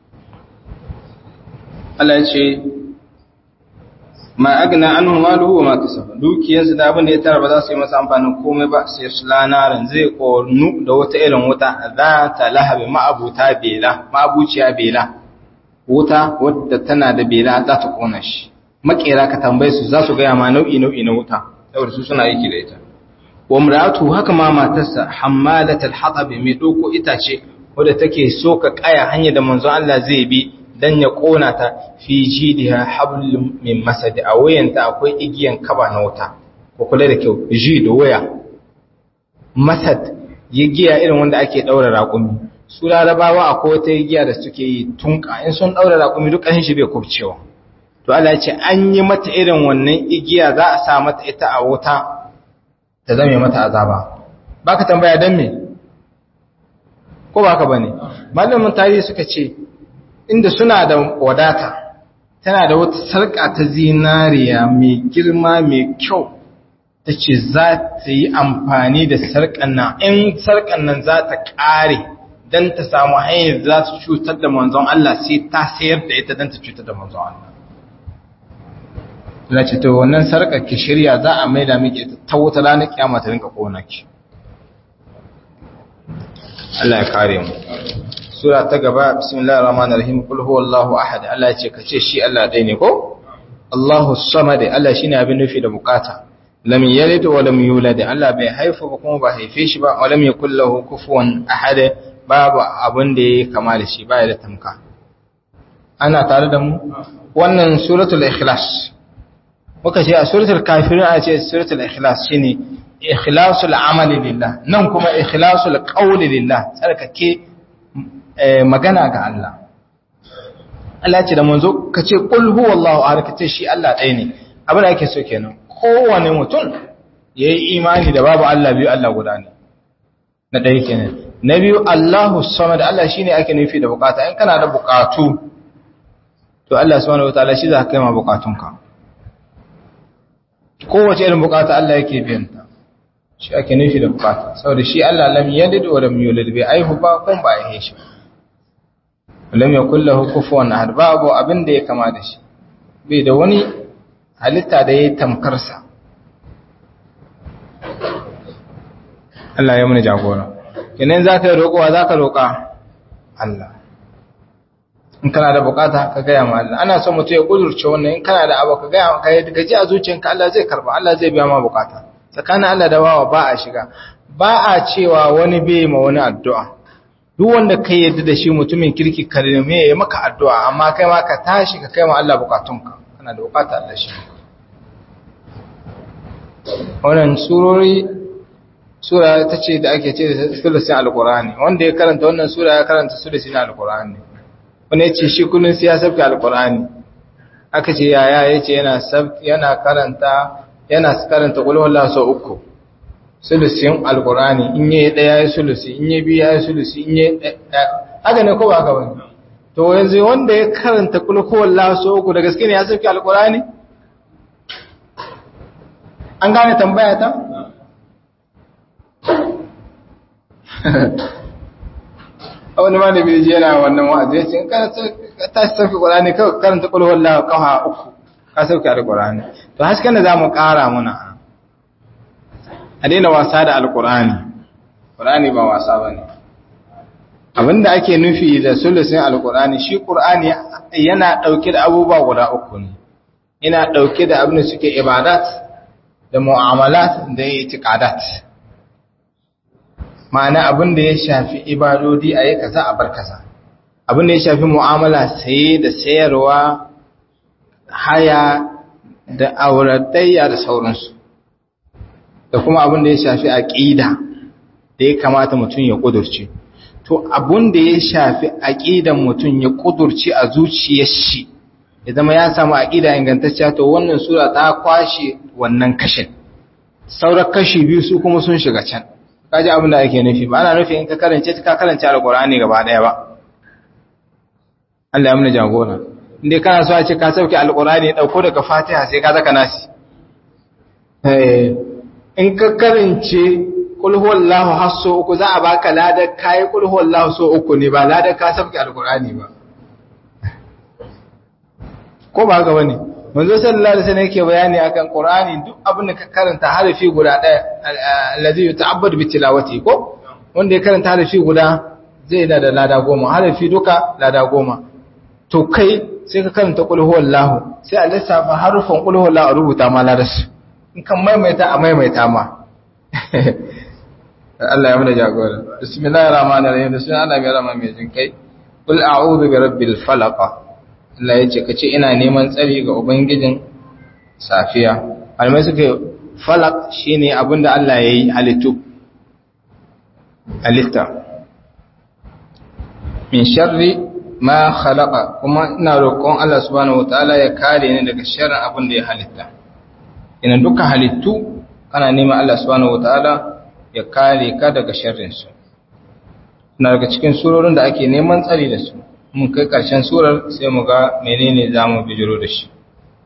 Allah ya ce ma agna anhu maluhu wa ma kasaba dukiyarsa da abin da ya tara ba za su yi masa amfanin komai ba sai su lanaran zai kornu da wata irin wuta za ta lahabi ma'abuta bela ma'abuciya bela wuta wadda tana da bela za ta kona shi makera ka tambaye su za su gaya ma nau'i nau'i na wuta saboda su suna aiki da ita wa muratu haka ma matarsa hammalatul hatab mai doko itace wadda take soka kaya hanya da manzon Allah zai bi dan ya kona ta fi jidiha hablum min masad a wayanta akwai igiyan kaba na wuta ko kula da kyau ji da waya masad giya irin wanda ake daura raƙumi su larabawa akwai wata giya da suke yi tunka in sun daura raƙumi duk ƙanshin shi bai kubcewa to Allah ya ce an yi mata irin wannan igiya za a sa mata ita a wuta ta zame mata azaba baka tambaya dan me ko baka bane malamin tarihi suka ce inda suna da wadata tana da wata sarƙa ta zinariya mai girma mai kyau ta ce za ta yi amfani da sarƙan nan in sarƙan nan za ta ƙare don ta samu hanyar za ta cutar da manzon Allah sai ta sayar da ita don ta cutar da manzon Allah na ce to wannan sarƙar ki shirya za a maida miki ta wuta ranar kyama ta rinka ƙona ki Allah ya kare mu sura ta gaba bismillahir rahmanir rahim kul huwallahu ahad Allah ce kace shi Allah dai ne ko Allahu samad Allah shine abin nufi da bukata lam yalid wa lam yulad Allah bai haifa ba kuma ba haife shi ba wa lam yakul lahu kufuwan ahad babu abin da yake kama da shi baya da tamka ana tare da mu wannan suratul ikhlas muka ce a suratul kafirun a ce suratul ikhlas shine ikhlasul amali lillah nan kuma ikhlasul qawli lillah tsarkake magana ga Allah Allah ce da manzo ka ce qul huwallahu ahad ka ce shi Allah ɗaya ne abin da ake so kenan kowane mutum yayi imani da babu Allah biyu Allah guda ne na ɗaya kenan na biyu Allahu samad Allah shine ake nufi da bukata in kana da bukatu to Allah subhanahu wataala shi za ka kai ma bukatunka kowace irin bukata Allah yake biyan ta shi ake nufi da bukata saboda shi Allah lam yalid wa lam yulad bai aihu ba kun ba aihe shi lam yakul lahu kufuwan ahad babu abin da ya kama da shi bai da wani halitta da yayi tamkar sa Allah ya muni jagora kenan zaka yi roƙowa zaka roƙa Allah in kana da bukata ka gaya ma Allah ana son mutum ya kudurce wannan in kana da abu ka gaya ka yi gaji a zuciyanka Allah zai karba Allah zai biya ma bukata tsakanin Allah da bawa ba a shiga ba a cewa wani bai ma wani addu'a duk wanda kai yadda da shi mutumin kirki karime ya maka addu'a amma kai ma ka tashi ka kai ma Allah bukatunka kana da bukata Allah shi wannan surori sura ta ce da ake ce da sulusin alkur'ani wanda ya karanta wannan sura ya karanta sulusin alkur'ani wani ya ce shi kullum sai ya sabke alkur'ani aka ce yaya ya ce yana karanta yana karanta qul huwallahu sau uku sulusin alqur'ani in yayi daya ya sulusi in yayi biya ya sulusi in yayi haka ne ko ba haka bane to yanzu wanda ya karanta qul huwallahu sau uku da gaske ne ya sauke alqur'ani an gane tambaya ta wani ma da bai ji yana wannan wa'azi ya ce in ka tashi sauke qur'ani kawai karanta qul huwallahu kafa uku ka sauke alqur'ani to hasken da zamu ƙara muna a daina wasa da alqur'ani qur'ani ba wasa bane abinda ake nufi da sulusin alqur'ani shi qur'ani yana dauke da abubuwa guda uku ne yana dauke da abin da suke ibadat da mu'amalat da itiqadat ma'ana abin da ya shafi ibadodi a yi kaza a bar kaza abin da ya shafi mu'amala saye da sayarwa haya da auratayya da sauransu da kuma abin da ya shafi aqida da ya kamata mutum ya kudurce to abin da ya shafi aqidan mutum ya kudurce a zuciyar shi ya zama ya samu aqida ingantacciya to wannan sura ta kwashe wannan kashin sauran kashi biyu su kuma sun shiga can kaji abin da ake nufi ba ana nufi in ka karance ka karance alqur'ani gaba daya ba Allah ya muna jagora inda kana so a ce ka sauke alqur'ani dauko daga fatiha sai ka zaka nasi eh in ka karance kul huwallahu hasso uku za a baka ladar kai kul huwallahu so uku ne ba ladar ka sauke alqur'ani ba ko ba haka bane manzo sallallahu alaihi wasallam yake bayani akan qur'ani duk abin da ka karanta harafi guda daya allazi yuta'abbad bi tilawati ko wanda ya karanta harafi guda zai da da lada goma harafi duka lada goma to kai sai ka karanta qul huwallahu sai a lissafa harufan qul huwallahu a rubuta ma ladarsu in kan maimaita a maimaita ma Allah ya mana jagora bismillahir rahmanir rahim da sunan Allah mai rahama mai jinkai qul a'udhu bi rabbil falaq Allah ya ce kace ina neman tsari ga ubangijin safiya almai suke falaq shine abinda Allah yayi halittu halitta min sharri ma khalaqa kuma ina roƙon Allah subhanahu wataala ya kare ni daga sharrin abin da ya halitta ina duka halittu kana neman Allah subhanahu wataala ya kare ka daga sharrin su na daga cikin surorin da ake neman tsari da su mun kai ƙarshen surar sai mu ga menene zamu bijiro da shi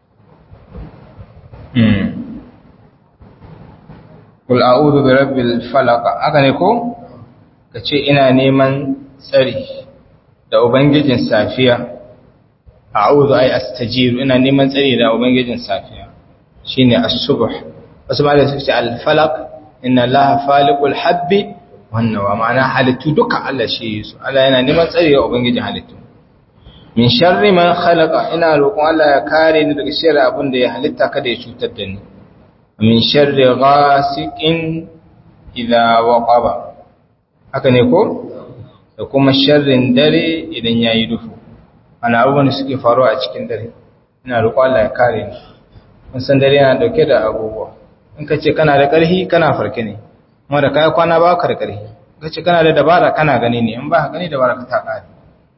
Kul a'udhu bi rabbil falaq haka ne ko kace ina neman tsari da ubangijin safiya a'udhu ay astajiru ina neman tsari da ubangijin safiya shine as-subh wasu ba da su ce al-falaq inna allaha faliqul habbi wannan wa ma'ana halittu duka Allah shi yi su Allah yana neman tsari da ubangijin halittu min sharri man khalaqa ina roƙon Allah ya kare ni daga sharri abin da ya halitta kada ya cutar da ni min sharri ghasiqin idha waqaba haka ne ko da kuma sharrin dare idan yayi duhu ana abubuwan da suke faruwa a cikin dare ina roƙon Allah ya kare ni mun san dare yana dauke da abubuwa in ka ce kana da ƙarfi kana farke ne kuma da kai kwana ba ka da ƙarfi ka ce kana da dabara kana gani ne in ba ka gani dabara ka ta ƙare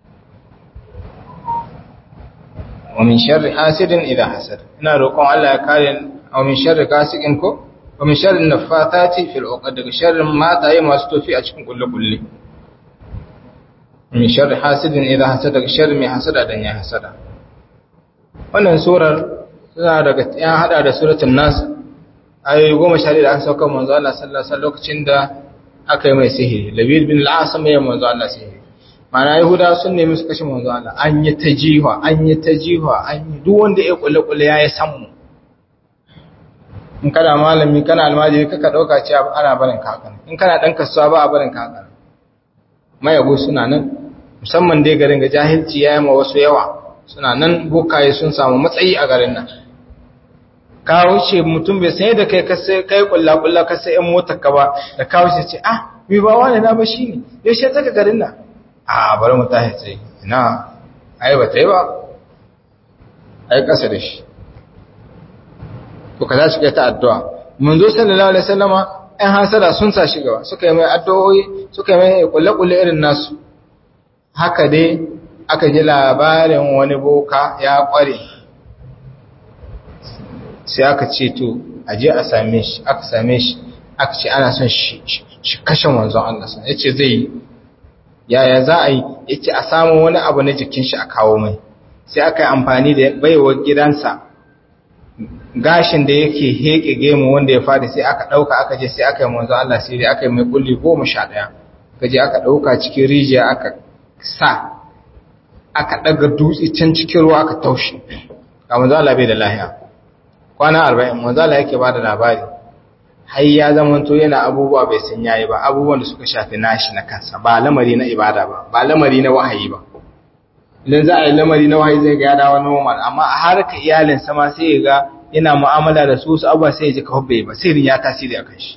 wa min sharri hasidin idha hasad ina roƙon Allah ya kare wa min sharri kasikin ko wa min sharri nafatati fil uqad daga sharrin mataye masu tofi a cikin kullu kulli min sharri hasidin idha hasad daga sharri mai hasada dan ya hasada wannan surar tana daga ya hada da suratul nas ayoyi goma sha da aka sauka manzo Allah sallallahu alaihi wasallam lokacin da aka yi mai sihiri labid bin al-asam ya manzo Allah sihiri mana yahuda sun nemi su kashe manzo Allah an yi ta jiwa an yi ta jiwa an yi duk wanda ya kulle kulle ya yi sammu in kana malami kana almajiri kaka dauka cewa ana barin kakan in kana dan kasuwa ba a barin kakan mayago suna nan musamman dai garin ga jahilci ya yi ma wasu yawa suna nan bokaye sun samu matsayi a garin nan ka wuce mutum bai sanye da kai kasai kai kulla kulla kasai yan motar ka ba da ka wuce ce ah mi ba wani na ba shine yaushe zaka garin nan a bari mu tashi tsaye ina ai ba tai ba ai kasa da shi to kaza shi ta addu'a manzo sallallahu alaihi wasallama ɗan hasada sun sa shi gaba suka yi mai addu'o'i suka yi mai kulle kulle irin nasu haka dai aka ji labarin wani boka ya kware sai aka ce to a je a same shi aka same shi aka ce ana son shi kashe manzon Allah sa yace zai yi yaya za a yi yace a samu wani abu na jikin shi a kawo mai sai aka yi amfani da baiwar gidansa gashin da yake heke gemu wanda ya fadi sai aka dauka aka je sai aka yi manzon Allah sai dai aka yi mai kulli 11 aka je aka dauka cikin rijiya aka sa aka daga dutse can cikin ruwa aka taushe ga manzon Allah bai da lahiya kwana 40 manzon Allah yake bada labari har ya zamanto yana abubuwa bai san yayi ba abubuwan da suka shafi nashi na kansa ba lamari na ibada ba ba lamari na wahayi ba idan za a yi lamari na wahayi zai ga ya dawo normal amma a harkar iyalin sama sai ya ga yana mu'amala da su su abuwa sai ya ji kawai bai ba sirrin ya tasiri akan shi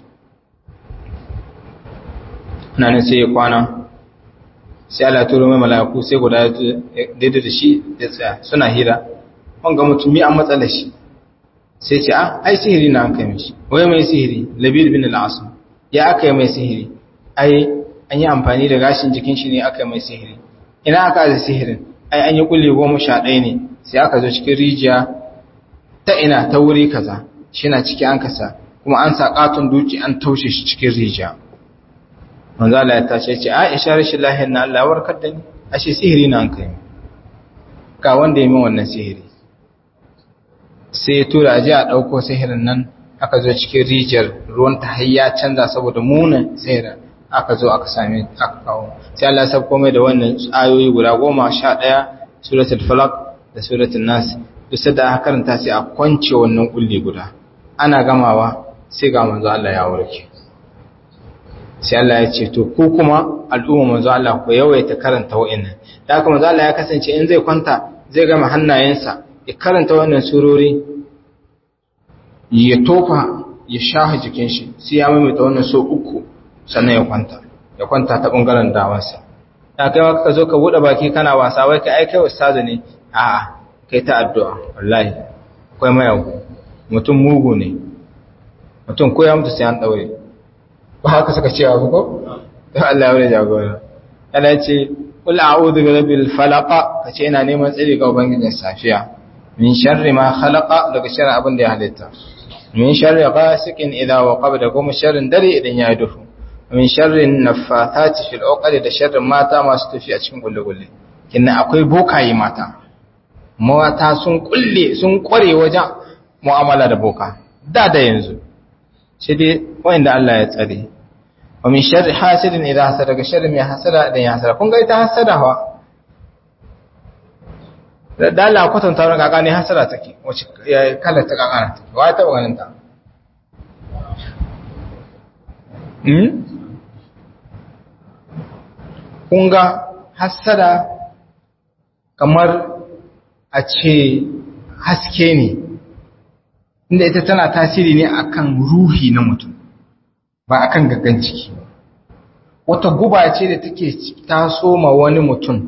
nan sai ya kwana sai Allah ya turo mai mala'iku sai guda daidai da shi ya tsaya suna hira wanga mutumi an matsala shi sai ce ah ai sihiri na an kai mishi wai mai sihiri labid bin al-asim ya aka yi mai sihiri ai an yi amfani da gashin jikin shi ne aka yi mai sihiri ina aka da sihirin ai an yi kulle goma sha ɗaya ne sai aka zo cikin rijiya ta ina ta wuri kaza shi na ciki an kasa kuma an sa katon duki an taushe shi cikin rijiya manzo Allah ya tace ce Aisha rashin lahiyar na Allah warkar da ni ashe sihiri na an kai ka wanda ya min wannan sihiri sai ya tura aje a ɗauko sihirin nan aka zo cikin rijiyar ruwan ta hayya canza saboda munin sihirin aka zo aka same aka kawo sai Allah ya sabko mai da wannan ayoyi guda goma sha ɗaya suratul falaq da suratul nas duk da aka karanta sai a kwance wannan kulli guda ana gamawa sai ga manzo Allah ya warke sai Allah ya ce to ku kuma al'umma manzo Allah ku yawaita karanta wa'annan da haka manzo Allah ya kasance in zai kwanta zai gama hannayensa ya karanta wannan surori ya tofa ya shaha jikin shi sai ya maimaita wannan so uku sannan ya kwanta ya kwanta ta bangaren dawansa da kai ka zo ka bude baki kana wasa wai kai ai kai ustazu ne a'a kai ta addu'a wallahi akwai mayagu mutum mugu ne mutum ko ya mutu sai an daure ba haka suka ce abu ko to Allah ya wuri jagora Allah ya ce qul a'udhu bi rabbil falaq kace ina neman tsari ga ubangijin safiya min sharri ma khalaqa daga sharri abin da ya halitta min sharri ghasiqin idha waqaba da kuma sharrin dare idan ya duhu min sharri naffathati fil uqad da sharrin mata masu tafi a cikin gulle-gulle kinna akwai bokaye mata mata sun kulle sun kware wajen mu'amala da boka da da yanzu sai dai wanda Allah ya tsare wa min sharri hasidin idha hasada daga sharri mai hasada idan ya hasada kun ga ita hasada fa da Allah kwatanta wani kaka ne hasara take wacce kala ta kakana take wa ta ganin ta hmm kun ga hasara kamar a ce haske ne inda ita tana tasiri ne akan ruhi na mutum ba akan gaggan ciki wata guba ce da take taso ma wani mutum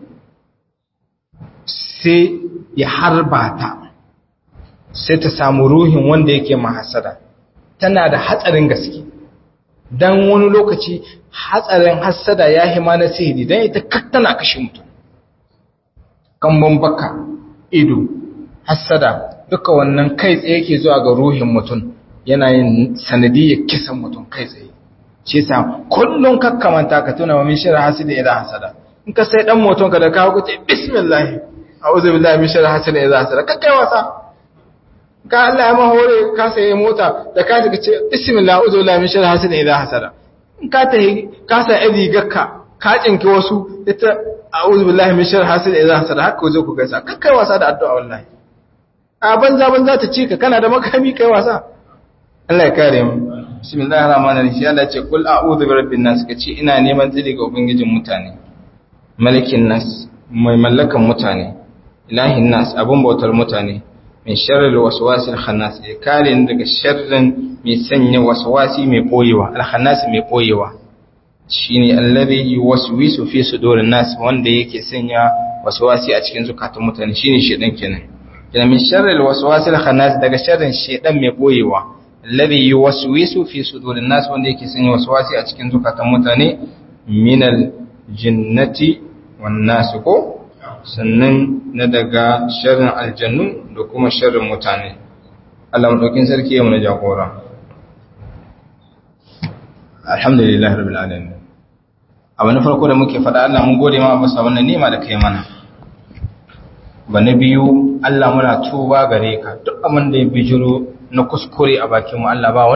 sai ya harba ta sai ta samu ruhin wanda yake mahasada tana da hatsarin gaske don wani lokaci hatsarin hasada ya hima na sihiri don ita tana kashe mutum kan baka ido hasada duka wannan kai tsaye ke zuwa ga ruhin mutum yana yin sanadiyyar kisan mutum kai tsaye shi sa kullum kakkamanta ka tuna wa min shirin hasida idan hasada in ka sai dan moton ka da kawo kuce bismillah a'udhu billahi min sharri hasidin idza hasada kakkai wasa ka Allah ya mahore ka saye mota da ka ji ce bismillah a'udhu billahi min sharri hasidin idza hasada in ka tahi ka sa iri gakka ka cinki wasu ita a'udhu billahi min sharri hasidin idza hasada haka zo ku gaisa kakkai wasa da addu'a wallahi a banza banza ta ci ka kana da makami kai wasa Allah ya kare mu bismillahir rahmanir rahim Allah ya ce kul a'udhu bi rabbin nas kace ina neman tsiri ga ubangijin mutane malikin nas mai mallakan mutane ilahin nas abun bautar mutane min sharril waswasil khannas ya kare ni daga sharrin mai sanya waswasi mai boyewa al khannas mai boyewa shine alladhi yuwaswisu fi sudurin nas wanda yake sanya waswasi a cikin zukatan mutane shine shedan kenan kina min sharril waswasil khannas daga sharrin shedan mai boyewa alladhi yuwaswisu fi sudurin nas wanda yake sanya waswasi a cikin zukatan mutane minal jinnati wan nas ko sannan na daga sharrin aljannu da kuma sharrin mutane Allah madaukin sarki ya muna jagora alhamdulillah rabbil alamin abu na farko da muke faɗa Allah mun gode ma bisa wannan ni'ima da kai mana ba na biyu Allah muna tuba gare ka duk abin da ya bijiro na kuskure a bakin mu Allah ba